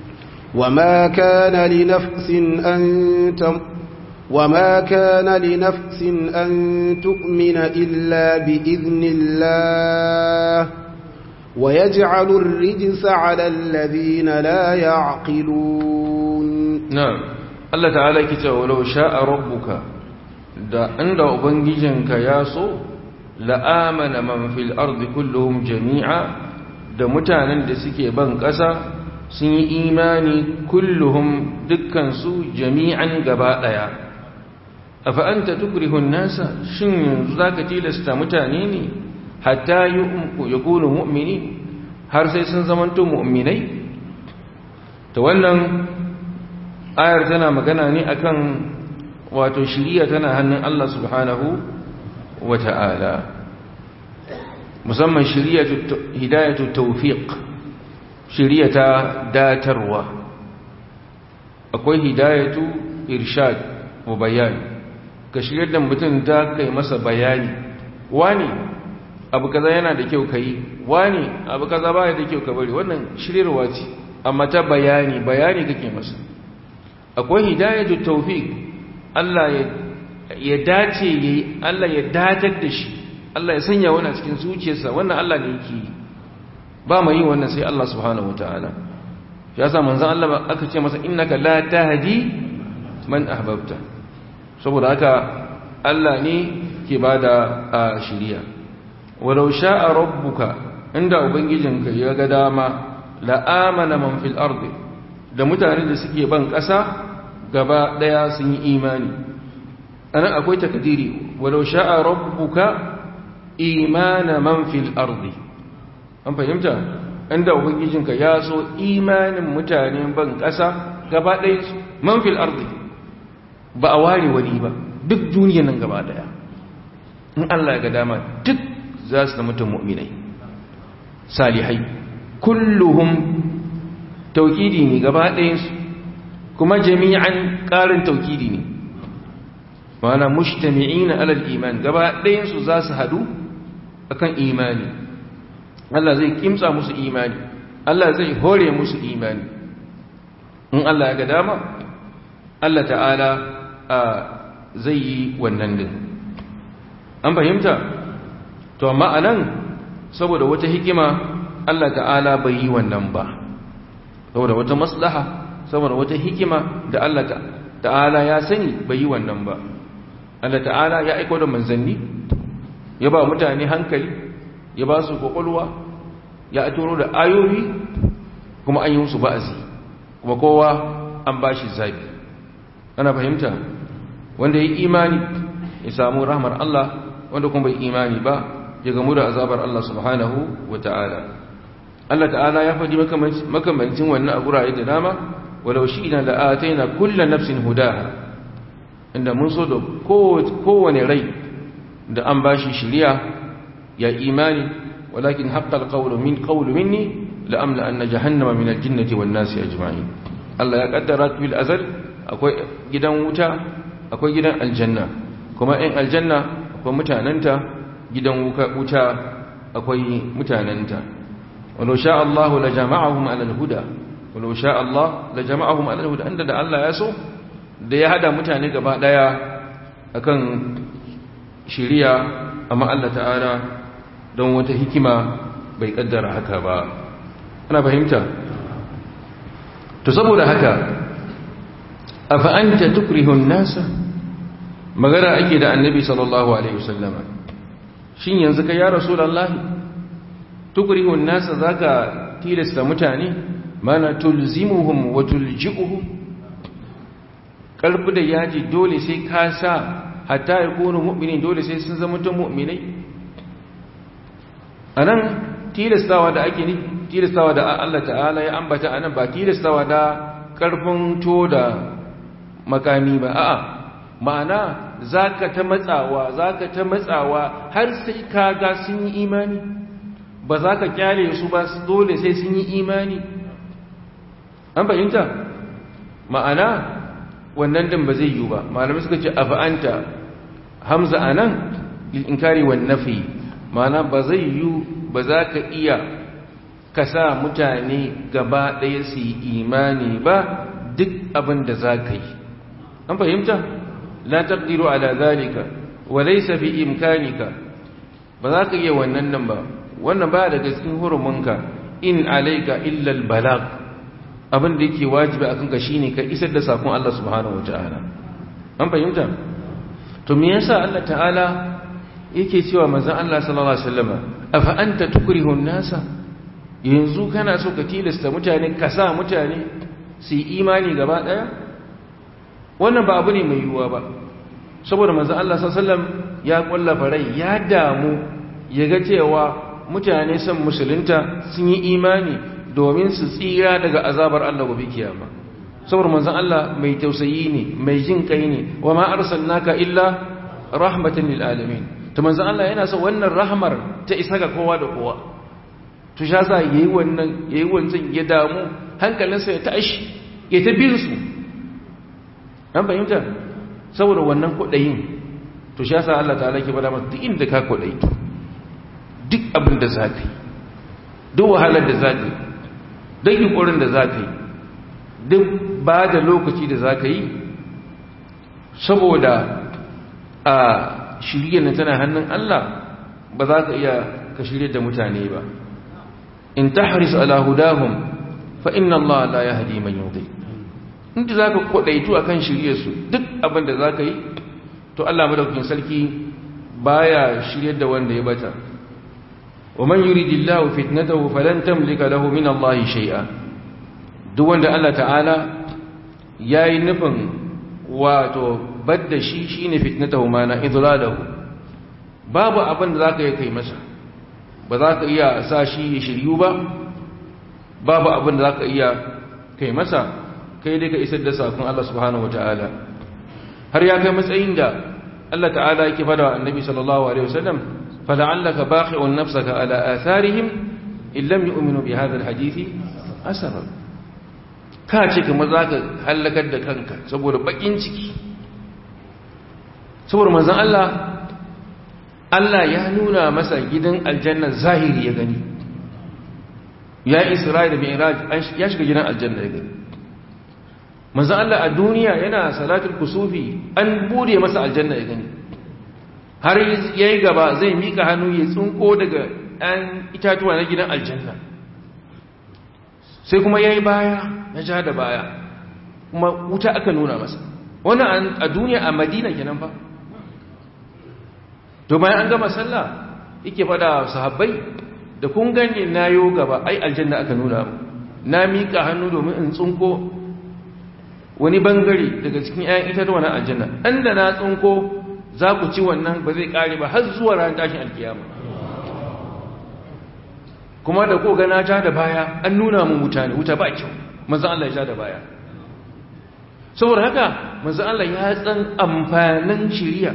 وما كان لنفس أن تم وما كان لنفس أن تؤمن إلا بإذن الله ويجعل الرجس على الذين لا يعقلون نعم الله تعالى كتاب ولو شاء ربك da inda ubangijinka ya so la'amana man fil ardi kulluhum jami'a da mutanen da suke ban ƙasa sun yi imani kulluhum dukkansu jami'an gaba ɗaya a fa'anta tukrihun nasa shin yanzu za ka tilasta mutane ne hatta ya kunu mu'mini har sai sun zamanto mu'minai ta wannan ayar tana magana ne akan wato shiriya tana hannun Allah subhanahu wa ta'ala musamman hidayatu tawfiq shiriya ta datarwa akwai hidayatu irshad wa bayani ka shiryar da mutum ta kai masa bayani wani abu kaza yana da kyau ka yi wani abu kaza baya da kyau ka bari wannan shiryarwa ce amma ta bayani bayani kake masa akwai hidayatu tawfiq Allah ya dace yayi Allah ya datar da shi Allah ya sanya wannan cikin zuciyarsa wannan Allah ne yake yi ba mai yin wannan sai Allah subhanahu wataala ya sa manzon Allah aka ce masa innaka la tahdi man ahbabta saboda haka Allah ne ke bada shiriya walau sha'a rabbuka inda ubangijinka ya ga dama la amana man fil ardi da mutane da suke ban ƙasa gaba daya sun yi imani anan akwai takdiri walau sha'a rabbuka imana man fil ardi an fahimta inda ubangijinka ya so imanin mutane ban ƙasa gaba ɗaya man fil ardi ba a ware wani ba duk duniya nan gaba ɗaya in Allah ya ga dama duk za su zama mu'minai salihai kulluhum tauhidi ne gaba ɗayansu kuma jami'an ƙarin tauhidi ne mana mujtami'ina alal iman gaba ɗayansu za su hadu akan imani Allah zai kimtsa musu imani Allah zai hore musu imani in Allah ya ga dama Allah ta'ala zai yi wannan din an fahimta to amma anan saboda wata hikima Allah ta'ala bai yi wannan ba saboda wata maslaha saboda wata hikima da Allah ta'ala ya sani bai yi wannan ba Allah ta'ala ya aiko da manzanni ya ba mutane hankali ya ba su kwakwalwa ya turo da ayoyi kuma an yi musu ba'azi kuma kowa an ba shi zabi ana fahimta wanda ya imani ya samu rahmar Allah wanda kuma bai imani ba ya gamu da azabar Allah subhanahu wa ta'ala Allah ta'ala ya faɗi makamancin wannan a gurare da dama walau shi ina la'ataina kulla nafsin hudaha inda mun so da kowane rai da an ba shi shirya ya imani walakin haƙƙal ƙaunu min ƙaunu minni la'amla an na jahannama min aljinnati wan nasi ajma'in Allah ya kaddara fil azal akwai gidan wuta akwai gidan aljanna kuma in aljanna akwai mutananta gidan wuta akwai mutananta walau sha Allah la jama'ahum ala al-huda walau sha Allah la jama'ahum ala al-huda inda da Allah ya so da ya hada mutane gaba daya akan shiriya amma Allah ta'ala don wata hikima bai kaddara haka ba ana fahimta to saboda haka afa anta tukrihu an-nasa magana ake da annabi sallallahu alaihi wasallama shin yanzu kai ya rasulullahi tukrihu an-nasa zaka tilasta mutane mana tulzimuhum wa tulji'uhum kalbi da yaji dole sai ka sa hatta ya kone mu'minin dole sai sun zama tun mu'minai a nan tilastawa da ake ni tilastawa da Allah ta'ala ya ambata a nan ba tilastawa da ƙarfin to da makami ba a'a ma'ana za ka ta matsawa za ka ta matsawa har sai ka ga sun yi imani ba za ka kyale su ba dole sai sun yi imani an fahimta ma'ana wannan din ba zai yi ba malamai suka ce afa'anta hamza anan inkari wan nafi mana ba zai yi ba za ka iya ka sa mutane gaba ɗaya su yi imani ba duk abin da za ka yi an fahimta la taqdiru ala zalika wa laysa bi imkanika ba za ka iya wannan nan ba wannan ba daga cikin hurumunka in alayka illa al balagh abin da yake wajibi a kanka shine ka isar da sakon Allah subhanahu wataala an fahimta to me yasa Allah ta'ala yake cewa manzon Allah sallallahu alaihi wasallam afa anta tukrihu an-nasa yanzu kana so ka tilasta mutane ka sa mutane su yi imani gaba daya wannan ba abu ne mai yiwuwa ba saboda manzon Allah sallallahu alaihi wasallam ya kullafa rai ya damu ya ga cewa mutane san musulunta sun yi imani domin su tsira daga azabar Allah gobe kiyama saboda manzon Allah mai tausayi ne mai jin kai ne wa ma arsalnaka illa rahmatan lil alamin to manzon Allah yana son wannan rahmar ta isa ga kowa da kowa to sha sa yayi wannan yayi wancan ya damu hankalinsa ya tashi ya ta bin su an fahimta saboda wannan kudayin to sha sa Allah ta'ala ke bada masa duk inda ka kudayi duk abin da zaka yi duk wahalar da zaka yi duk yunkurin da zaka yi duk ba da lokaci da zaka yi saboda a shirye na tana hannun Allah ba za ka iya ka shirye da mutane ba in tahris ala hudahum fa inna Allah la yahdi man yudhi inda zaka kodaitu akan shirye su duk abin da zaka yi to Allah madaukakin sarki baya shirye da wanda ya bata wa man yuridillahu fitnatahu falan tamlika lahu min Allah shay'a duk wanda Allah ta'ala yayi nufin wato badda shi shine fitnatahu mana idlalahu babu abin da zaka yi kai masa ba za ka iya sa shi ya shiryu ba babu abin da zaka iya kai masa kai dai ka isar da sakon Allah subhanahu wataala har ya kai matsayin da Allah ta'ala yake fada wa annabi sallallahu alaihi wasallam fala'allaka baqi'un nafsaka ala atharihim in lam yu'minu bi hadha alhadisi asara ka ce kamar zaka halakar da kanka saboda bakin ciki saboda manzon Allah Allah ya nuna masa gidan aljanna zahiri ya gani ya Isra'il da Mi'raj ya shiga gidan aljanna ya gani manzo Allah a duniya yana salatul kusufi an bude masa aljanna ya gani har yayi gaba zai mika hannu ya tsunko daga ɗan itatuwa na gidan aljanna sai kuma yayi baya ya ja da baya kuma wuta aka nuna masa wannan a duniya a madina kenan fa to bayan an gama sallah yake fada sahabbai da kun gane nayo gaba ai aljanna aka nuna mu na mika hannu domin in tsunko wani bangare daga cikin 'ya'yan itatuwa na aljanna ɗan da na tsunko za ku ci wannan ba zai ƙare ba har zuwa ran tashin alkiyama kuma da ko gana ja da baya an nuna mun wuta ne wuta ba kyau manzan Allah ya ja da baya saboda haka manzan Allah ya san amfanin shiriya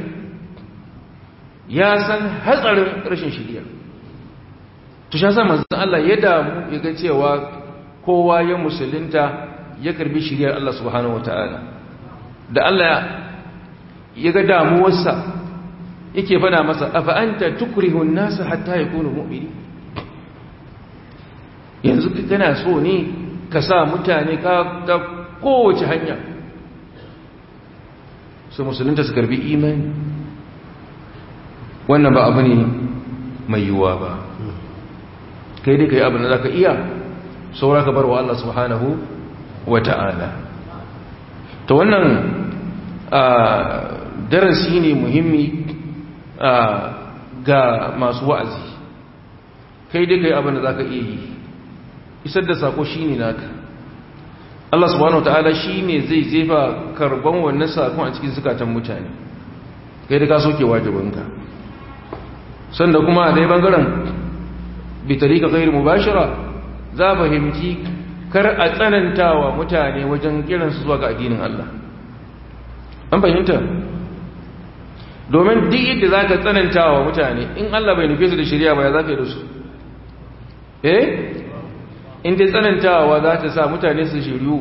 ya san hatsarin rashin shiriya to shi yasa manzan Allah ya damu ya ga cewa kowa ya musulunta ya karbi shiriyar Allah subhanahu wataala da Allah ya ga damuwarsa yake fada masa afa anta tukrihu an-nas hatta yakunu mu'mini yanzu kana so ne ka sa mutane ka ta kowace hanya su musulunta su karbi imani wannan ba abu ne mai yiwuwa ba kai dai kai abin da zaka iya saura ka bar wa Allah subhanahu wa ta'ala to wannan darasi ne muhimmi ga masu wa'azi kai dai kai abin da za ka iya yi isar da sako shi ne naka Allah subhanahu wa ta'ala shi ne zai zefa karban wannan sakon a cikin zukatan mutane kai da ka soke wajibinka sanda kuma a dai bangaren bitari ka kai mubashira za fahimci kar a tsanantawa mutane wajen kiransu zuwa ga addinin Allah an fahimta domin duk yadda za ka tsanantawa mutane in Allah bai nufe su da shirya ba ya za ka yi da su eh in dai tsanantawa za ta sa mutane su shiryu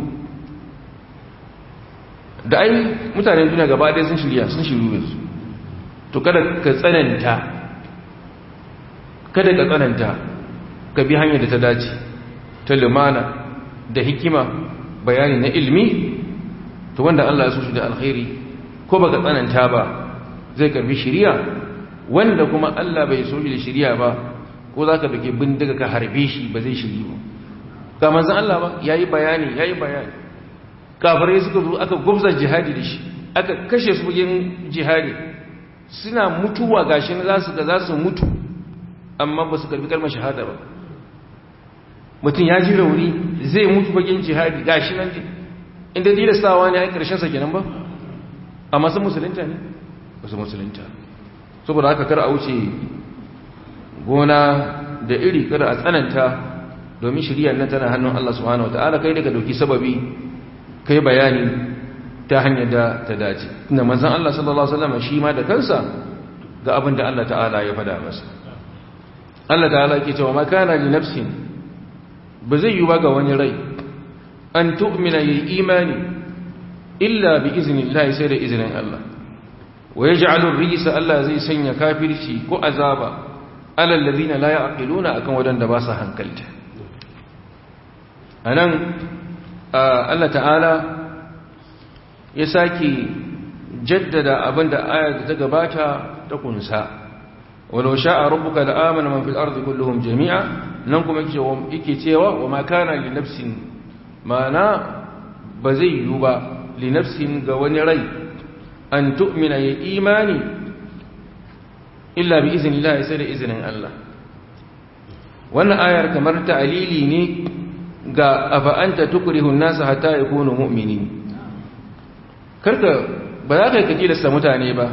da ai mutanen duniya gaba ɗaya sun shirya sun shiryu su to kada ka tsananta kada ka tsananta ka bi hanyar da ta dace ta lumana da hikima bayani na ilmi to wanda Allah ya so shi da alkhairi ko baka tsananta ba zai karbi shiriya wanda kuma Allah bai so shi da shiriya ba ko zaka dake bindiga ka harbe shi ba zai shiri ba ga manzon Allah ba yayi bayani yayi bayani kafirai suka zo aka gubza jihadi da shi aka kashe su bugin jihadi suna mutuwa gashi na zasu ga zasu mutu amma ba su karbi kalmar shahada ba mutum ya ji rauni zai mutu bagin jihadi gashi nan inda tilastawa ne a ƙarshen sa kenan ba amma sun musulunta ne ba su musulunta saboda haka kar a wuce gona da iri kada a tsananta domin shirya nan tana hannun Allah subhanahu wataala kai daga dauki sababi kai bayani ta hanyar da ta dace inda manzon Allah sallallahu alaihi wasallam shi ma da kansa ga abin da Allah ta'ala ya fada masa Allah ta'ala yake cewa ma kana li nafsin ba zai yi ba ga wani rai an tu'mina yi imani illa bi izinin Allah sai da izinin Allah wa ya ja'alun rijisa Allah zai sanya kafirci ko azaba alal ladina la ya'qiluna akan wadanda ba su hankalta anan Allah ta'ala ya saki jaddada abinda ayar da ta gabata ta kunsa walau sha'a rabbuka la'amana man fil ardi kulluhum jami'a nan kuma yake cewa wa ma kana li nafsin mana ba zai yiwu ba li nafsin ga wani rai an tu'mina ya imani illa bi iznillah sai da izinin Allah wannan ayar kamar ta'alili ne ga afa anta tukrihu an-nas hatta yakunu mu'minin karka ba za ka yi kakilasta mutane ba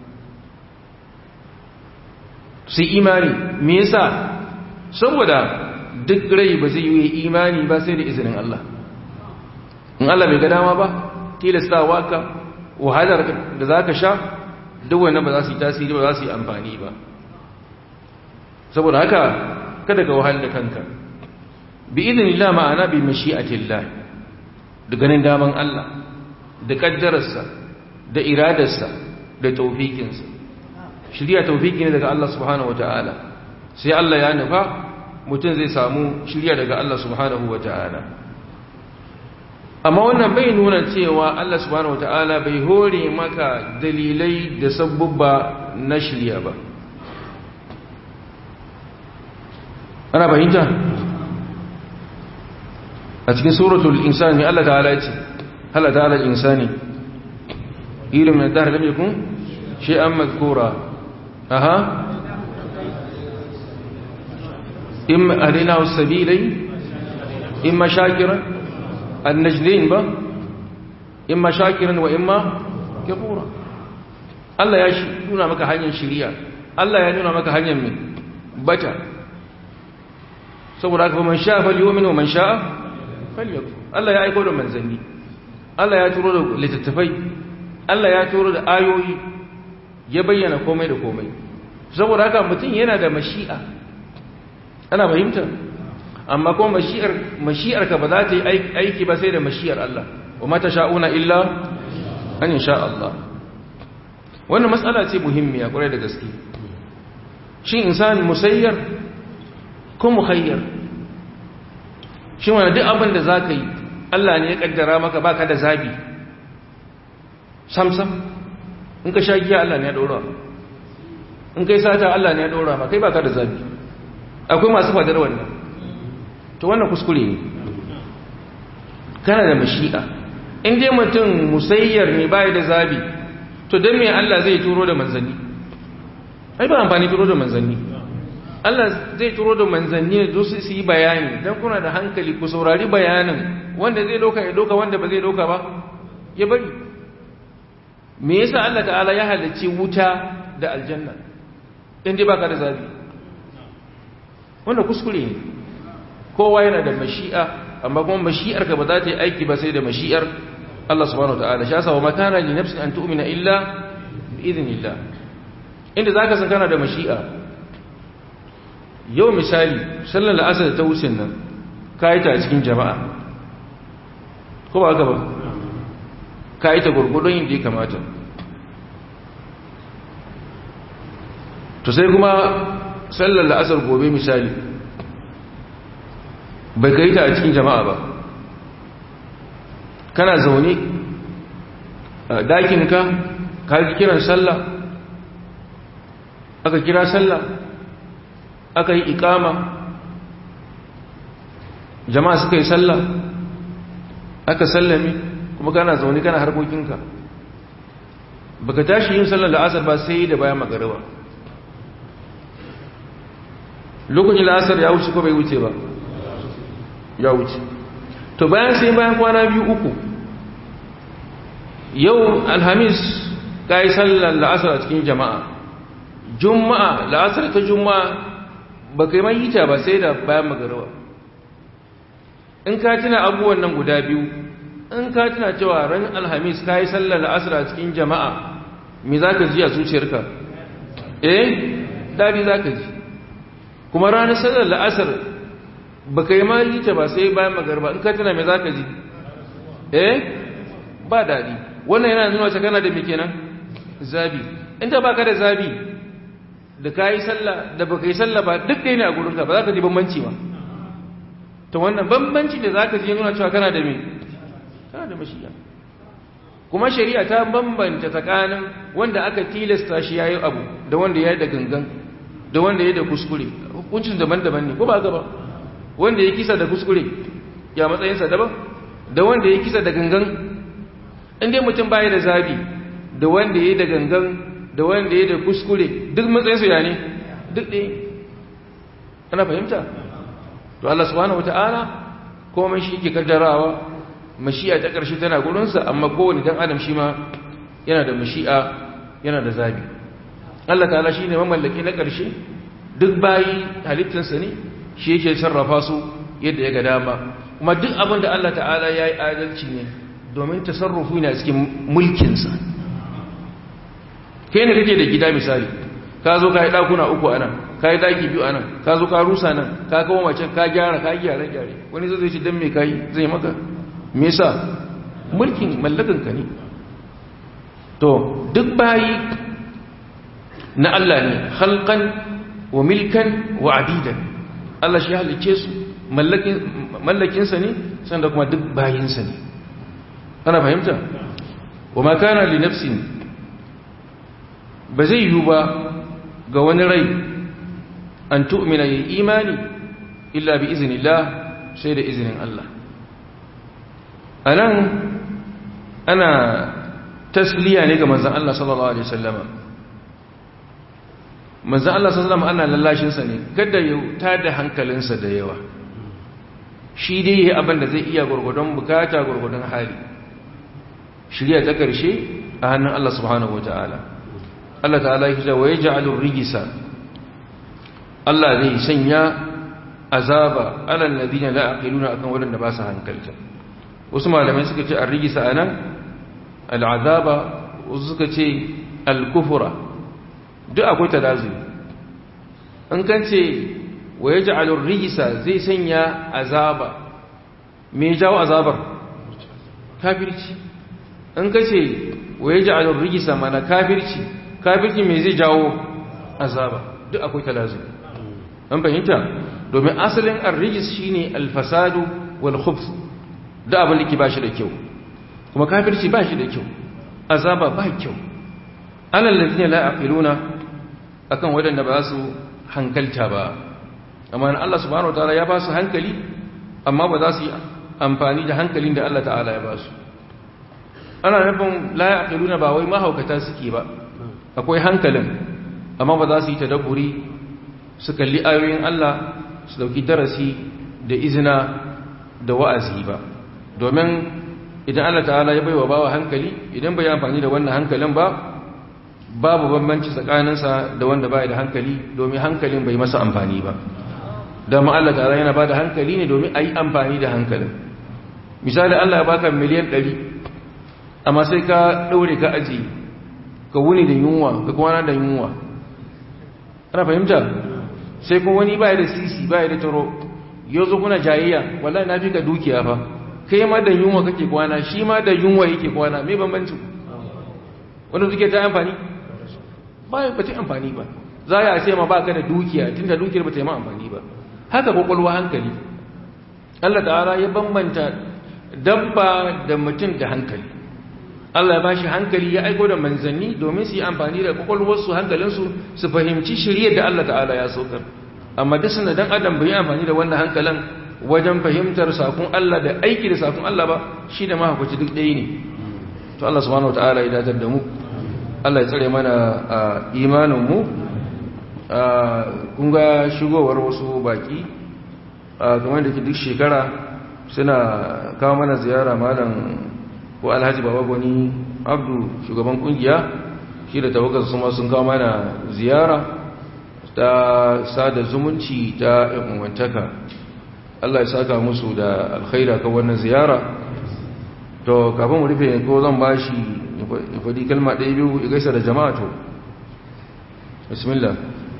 su imani me yasa saboda duk rai ba zai yi imani ba sai da izinin Allah in Allah bai ga dama ba tilastawa ka wahalar da za ka sha duk wannan ba za su yi tasiri ba za su yi amfani ba saboda haka kada ka wahal da kanka bi idinillah ma'ana bi mashi'atillah da ganin daman Allah da kaddararsa da iradarsa da taufikinsa shirya taufiki ne daga Allah subhanahu wataala sai Allah ya nufa mutum zai samu shirya daga Allah subhanahu wataala amma wannan bai nuna cewa Allah subhanahu wataala bai hore maka dalilai da sabubba na shirya ba ana fahimta a cikin suratul insani Allah ta'ala ya ce Allah ta'ala insani irin min dahr lam yakun shay'an madhkura aha imma arina as-sabilay imma shakiran an-najdain ba imma shakiran wa imma kafura Allah ya nuna maka hanyar shiriya Allah ya nuna maka hanyar mai bata saboda haka man sha'a falyu'min wa man sha'a falyakfur Allah ya aika da manzanni Allah ya turo da littattafai Allah ya turo da ayoyi ya bayyana komai da komai saboda haka mutum yana da mashi'a ana fahimta amma kuma mashi'ar mashi'ar ka ba za ta yi aiki ba sai da mashi'ar Allah wa mata sha'una illa an insha Allah wannan matsala ce muhimmiya kwarai da gaske shin insan musayyar ko mukhayyar shi wani duk abin da za ka yi Allah ne ya kaddara maka baka da zabi samsam in ka sha giya Allah ne ya ɗora in kai sata Allah ne ya ɗora ma kai baka da zabi akwai masu fadar wannan to wannan kuskure ne kana da mashi'a in dai mutum musayyar ne bai da zabi to don me Allah zai turo da manzanni ai ba amfani turo da manzanni Allah zai turo da manzanni ne su su yi bayani don kuna da hankali ku saurari bayanin wanda zai doka ya doka wanda ba zai doka ba ya bari me yasa Allah ta'ala ya halarci wuta da aljanna in dai baka da zabi wannan kuskure ne kowa yana da mashi'a amma kuma mashi'ar ka ba za ta yi aiki ba sai da mashi'ar Allah subhanahu wa ta'ala sha sawa makana li nafsin an tu'mina illa bi idhnillah inda zaka san kana da mashi'a yau misali sallar la'asar ta wucin nan kayi ta a cikin jama'a ko ba haka ba kayi ta gurgudun yin da ya kamata to sai kuma sallar la'asar gobe misali bai kai ta a cikin jama'a ba kana zaune a dakinka ka ji kiran sallah aka kira sallah aka yi ikama jama'a suka yi sallah aka sallame kuma kana zaune kana harkokinka baka tashi yin sallar la'asar ba sai da bayan magariba lokacin la'asar ya wuce ko bai wuce ba ya wuce to bayan sai bayan kwana biyu uku yau alhamis ka yi sallar la'asar a cikin jama'a juma'a la'asar ta juma'a ba kai mai hita ba sai da bayan magarawa in ka tuna abubuwan nan guda biyu in ka tuna cewa ran alhamis ka yi sallar la'asar a cikin jama'a me za ka ji a zuciyarka eh daɗi za ka ji kuma ranar sallar la'asar ba kai ma hita ba sai bayan magarba in ka tuna me za ka ji eh ba daɗi wannan yana nuna ta kana da me kenan zabi in ta baka da zabi da ka yi sallah da ba ka yi sallah ba duk ɗaya ne a gurinka ba za ka ji bambanci ba ta wannan bambanci da za ka ji nuna cewa kana da me kana da mashiya kuma shari'a ta bambanta tsakanin wanda aka tilasta shi ya yi abu da wanda ya yi da gangan da wanda ya yi da kuskure hukuncin daban-daban ne ko ba gaba wanda ya kisa da kuskure ya matsayinsa daban da wanda ya kisa da gangan inda mutum baya da zabi da wanda ya yi da gangan da wanda ya da kuskure duk matsayinsu ya ne duk ɗaya ana fahimta to Allah subhanahu wata'ala komai shi ke kaddarawa mashi'a ta ƙarshe tana gurinsa amma kowane dan adam shi ma yana da mashi'a yana da zabi Allah ta'ala shi ne mamallaki na ƙarshe duk bayi halittinsa ne shi yake sarrafa su yadda ya ga dama kuma duk abin da Allah ta'ala ya yi adalci ne domin tasarrufi na cikin mulkinsa kai ne kake da gida misali ka zo ka yi ɗakuna uku a nan ka yi ɗaki biyu a nan ka zo ka rusa nan ka kawo macen ka gyara ka gyara gyare wani zai ce don me ka yi zai maka me yasa mulkin mallakan ka ne to duk bayi na Allah ne halkan wa milkan wa abidan Allah shi halicce su mallakinsa ne sanda kuma duk bayinsa ne ana fahimta wa ma kana li nafsin ba zai yiwu ba ga wani rai an tu'mina yi imani illa bi iznillah sai da izinin Allah anan ana tasliya ne ga manzon Allah sallallahu alaihi wasallama manzon Allah sallallahu alaihi ana lallashin sa ne kada ya tada hankalinsa da yawa shi dai yayi abin da zai iya gurgudun bukata gurgudun hali shirya ta karshe a hannun Allah subhanahu wataala Allah ta'ala ya ce wa yaj'alur rijsa Allah zai sanya azaba alal ladina la aqiluna akan wadanda ba su hankalta wasu malamai suka ce ar-rijsa anan al-azaba wasu suka ce al-kufra duk akwai talazu an kan ce wa yaj'alur rijsa zai sanya azaba me jawo azabar kafirci an kace wa yaj'alur rijsa mana kafirci kafirci me zai jawo azaba duk akwai talazu an fahimta domin asalin arrijis shine alfasadu wal khubth da abin da ke bashi da kyau kuma kafirci bashi da kyau azaba ba kyau alal ladina la aqiluna akan wadanda ba su hankalta ba amma Allah subhanahu wataala ya ba su hankali amma ba za su yi amfani da hankalin da Allah ta'ala ya ba su ana nufin la aqiluna ba wai mahaukata suke ba akwai hankalin amma ba za su yi tadabburi su kalli ayoyin Allah su dauki darasi da izina da wa'azi ba domin idan Allah ta'ala ya baiwa bawa hankali idan bai amfani da wannan hankalin ba babu bambanci tsakaninsa da wanda bai da hankali domin hankalin bai masa amfani ba dama Allah ta'ala yana ba da hankali ne domin a yi amfani da hankalin misali Allah ya baka miliyan 100 amma sai ka ɗaure ka aji ka wuni da yunwa ka kwana da yunwa ana fahimta sai kuma wani baya da sisi baya da taro yau zo kuna jayayya wallahi na fi ka dukiya fa kai ma da yunwa kake kwana shi ma da yunwa yake kwana me bambanci wanda duke ta amfani ba ba ta amfani ba za ya ce ma ba ka da dukiya tunda dukiyar ba ta yi ma amfani ba haka kwakwalwa hankali Allah ta'ala ya bambanta dabba da mutum da hankali Allah ya bashi hankali ya aiko da manzanni domin su yi amfani da kwakwalwarsu hankalinsu su fahimci shirye da Allah ta'ala ya saukar amma duk suna dan adam bai yi amfani da wannan hankalin wajen fahimtar sakon Allah da aiki da sakon Allah ba shi da mahaukaci duk ɗaya ne to Allah subhanahu wataala ya datar da mu Allah ya tsare mana imanin mu kun ga shigowar wasu baki kamar da ke duk shekara suna kawo mana ziyara malam ko alhaji baba gwani abdu shugaban kungiya shi da tawagar su ma sun kawo mana ziyara ta sada zumunci ta umartaka Allah ya saka musu da alkhaira kan wannan ziyara to kafin mu rufe ko zan bashi ya faɗi kalma ɗaya biyu ya gaisa da jama'a to bismillah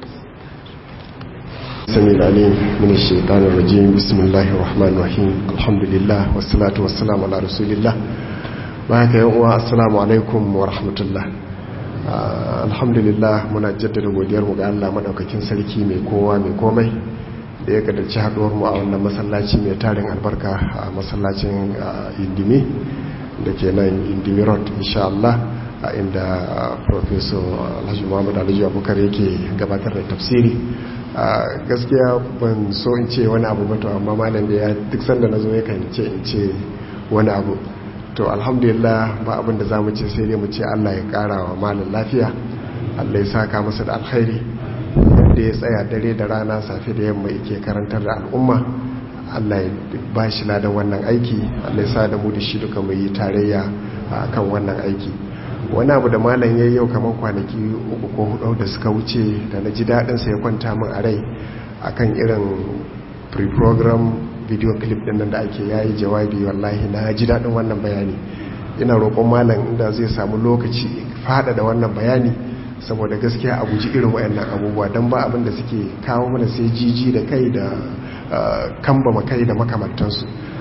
سميع العليم من الشيطان الرجيم بسم الله الرحمن الرحيم الحمد لله والصلاة والسلام على رسول الله بارك يا السلام عليكم ورحمة الله alhamdulillah muna jaddada godiyar mu ga Allah madaukakin sarki mai kowa mai komai da ya kadarci haduwar mu a wannan masallaci mai tarin albarka a masallacin indimi da ke nan indimi road insha Allah a inda professor alhaji muhammad alhaji abubakar yake gabatar da tafsiri gaskiya ban so in ce wani abu bato amma malam da ya duk sanda na zo ya kan ce in ce wani abu to alhamdulillah ba abin da za mu ce sai dai mu ce allah ya kara wa malam lafiya allah ya saka masa da alkhairi da ya tsaya dare da rana safe da yamma yake karantar da al'umma allah ya ba shi ladan wannan aiki allah ya sa da mu da shi duka mu yi tarayya a kan wannan aiki wani abu da malam ya yau kamar kwanaki uku ko hudu da suka wuce da na ji daɗinsa ya kwanta min a rai akan irin pre-program video clip din nan da ake yayi jawabi wallahi na ji daɗin wannan bayani ina roƙon malam inda zai samu lokaci fada da wannan bayani saboda gaskiya a guji irin wayannan abubuwa don ba abin da suke kawo mana sai jiji da kai da kambama kai da makamantansu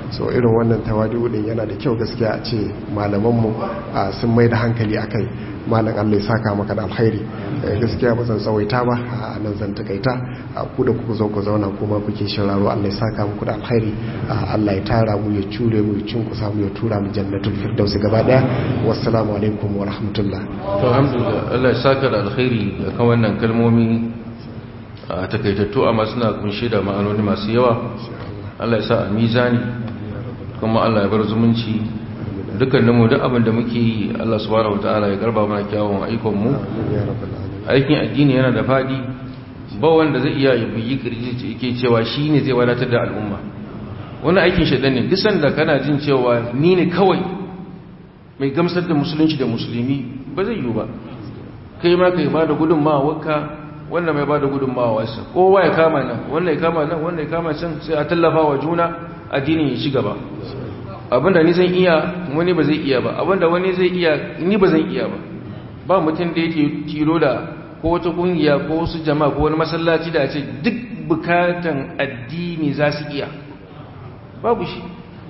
so irin wannan tawadu din yana da kyau gaskiya a ce malamanmu sun mai da hankali a kai malam Allah ya saka maka da alkhairi gaskiya ba zan tsawaita ba a nan zan takaita ku da kuka zo ku zauna kuma kuke shiraro Allah ya saka muku da alkhairi Allah ya tara mu ya cure mu ya cinkusa mu ya tura mu jannatul firdaus gaba daya wassalamu alaikum wa rahmatullah to alhamdulillah Allah ya saka da alkhairi akan wannan kalmomi a takaitattu amma suna kunshe da ma'anoni masu yawa Allah ya sa a mizani kuma Allah ya bar zumunci dukkaninmu duk abin da muke yi Allah subhanahu wataala ya garba mana kyawun aikonmu aikin addini yana da fadi ba wanda zai iya yi buyi kirji ce yake cewa shi ne zai wadatar da al'umma wani aikin shaɗan ne duk sanda kana jin cewa ni ne kawai mai gamsar da musulunci da musulmi ba zai yiwu ba kai ma kai ba da gudunmawarka wannan mai ba da gudunmawarsa kowa ya kama nan wannan ya kama nan wannan ya kama can sai a tallafa wa juna addinin ya ci gaba abinda ni zan iya wani ba zai iya ba abinda wani zai iya ni ba zan iya ba ba mutum da yake tilo da ko wata kungiya ko wasu jama'a ko wani masallaci da ce duk bukatan addini za su iya babu shi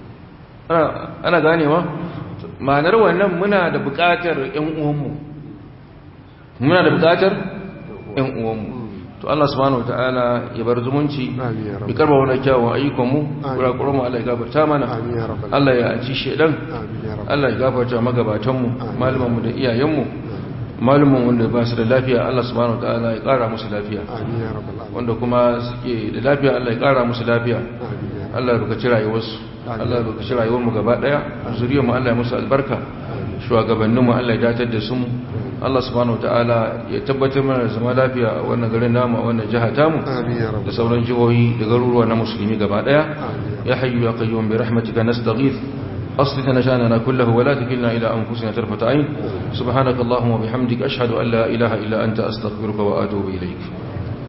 ana ganewa ma'anar wannan muna da bukatar yan uwanmu muna da bukatar yan uwanmu to Allah subhanahu wataala ya bar zumunci ya karba wani kyawun ayyukanmu kurakuran mu Allah ya gafarta mana Allah ya ci shedan Allah ya gafarta magabatanmu malamanmu da iyayenmu malumin wanda ba su da lafiya Allah subhanahu wataala ya kara musu lafiya wanda kuma suke da lafiya Allah ya kara musu lafiya Allah ya rukaci rayuwarsu Allah ya rukaci rayuwarmu gaba daya zuriyarmu Allah ya musu albarka shugabanninmu Allah ya datar da su Allah subhanahu wataala ya tabbatar mana da zama lafiya a wannan garin namu a wannan jiha tamu da sauran jihohi da garuruwa na musulmi gaba daya ya hayyu ya qayyum bi rahmatika nastaghith أصلح نشاننا كله ولا تكلنا إلى أنفسنا طرفة عين سبحانك اللهم وبحمدك أشهد أن لا إله إلا أنت أستغفرك وأتوب إليك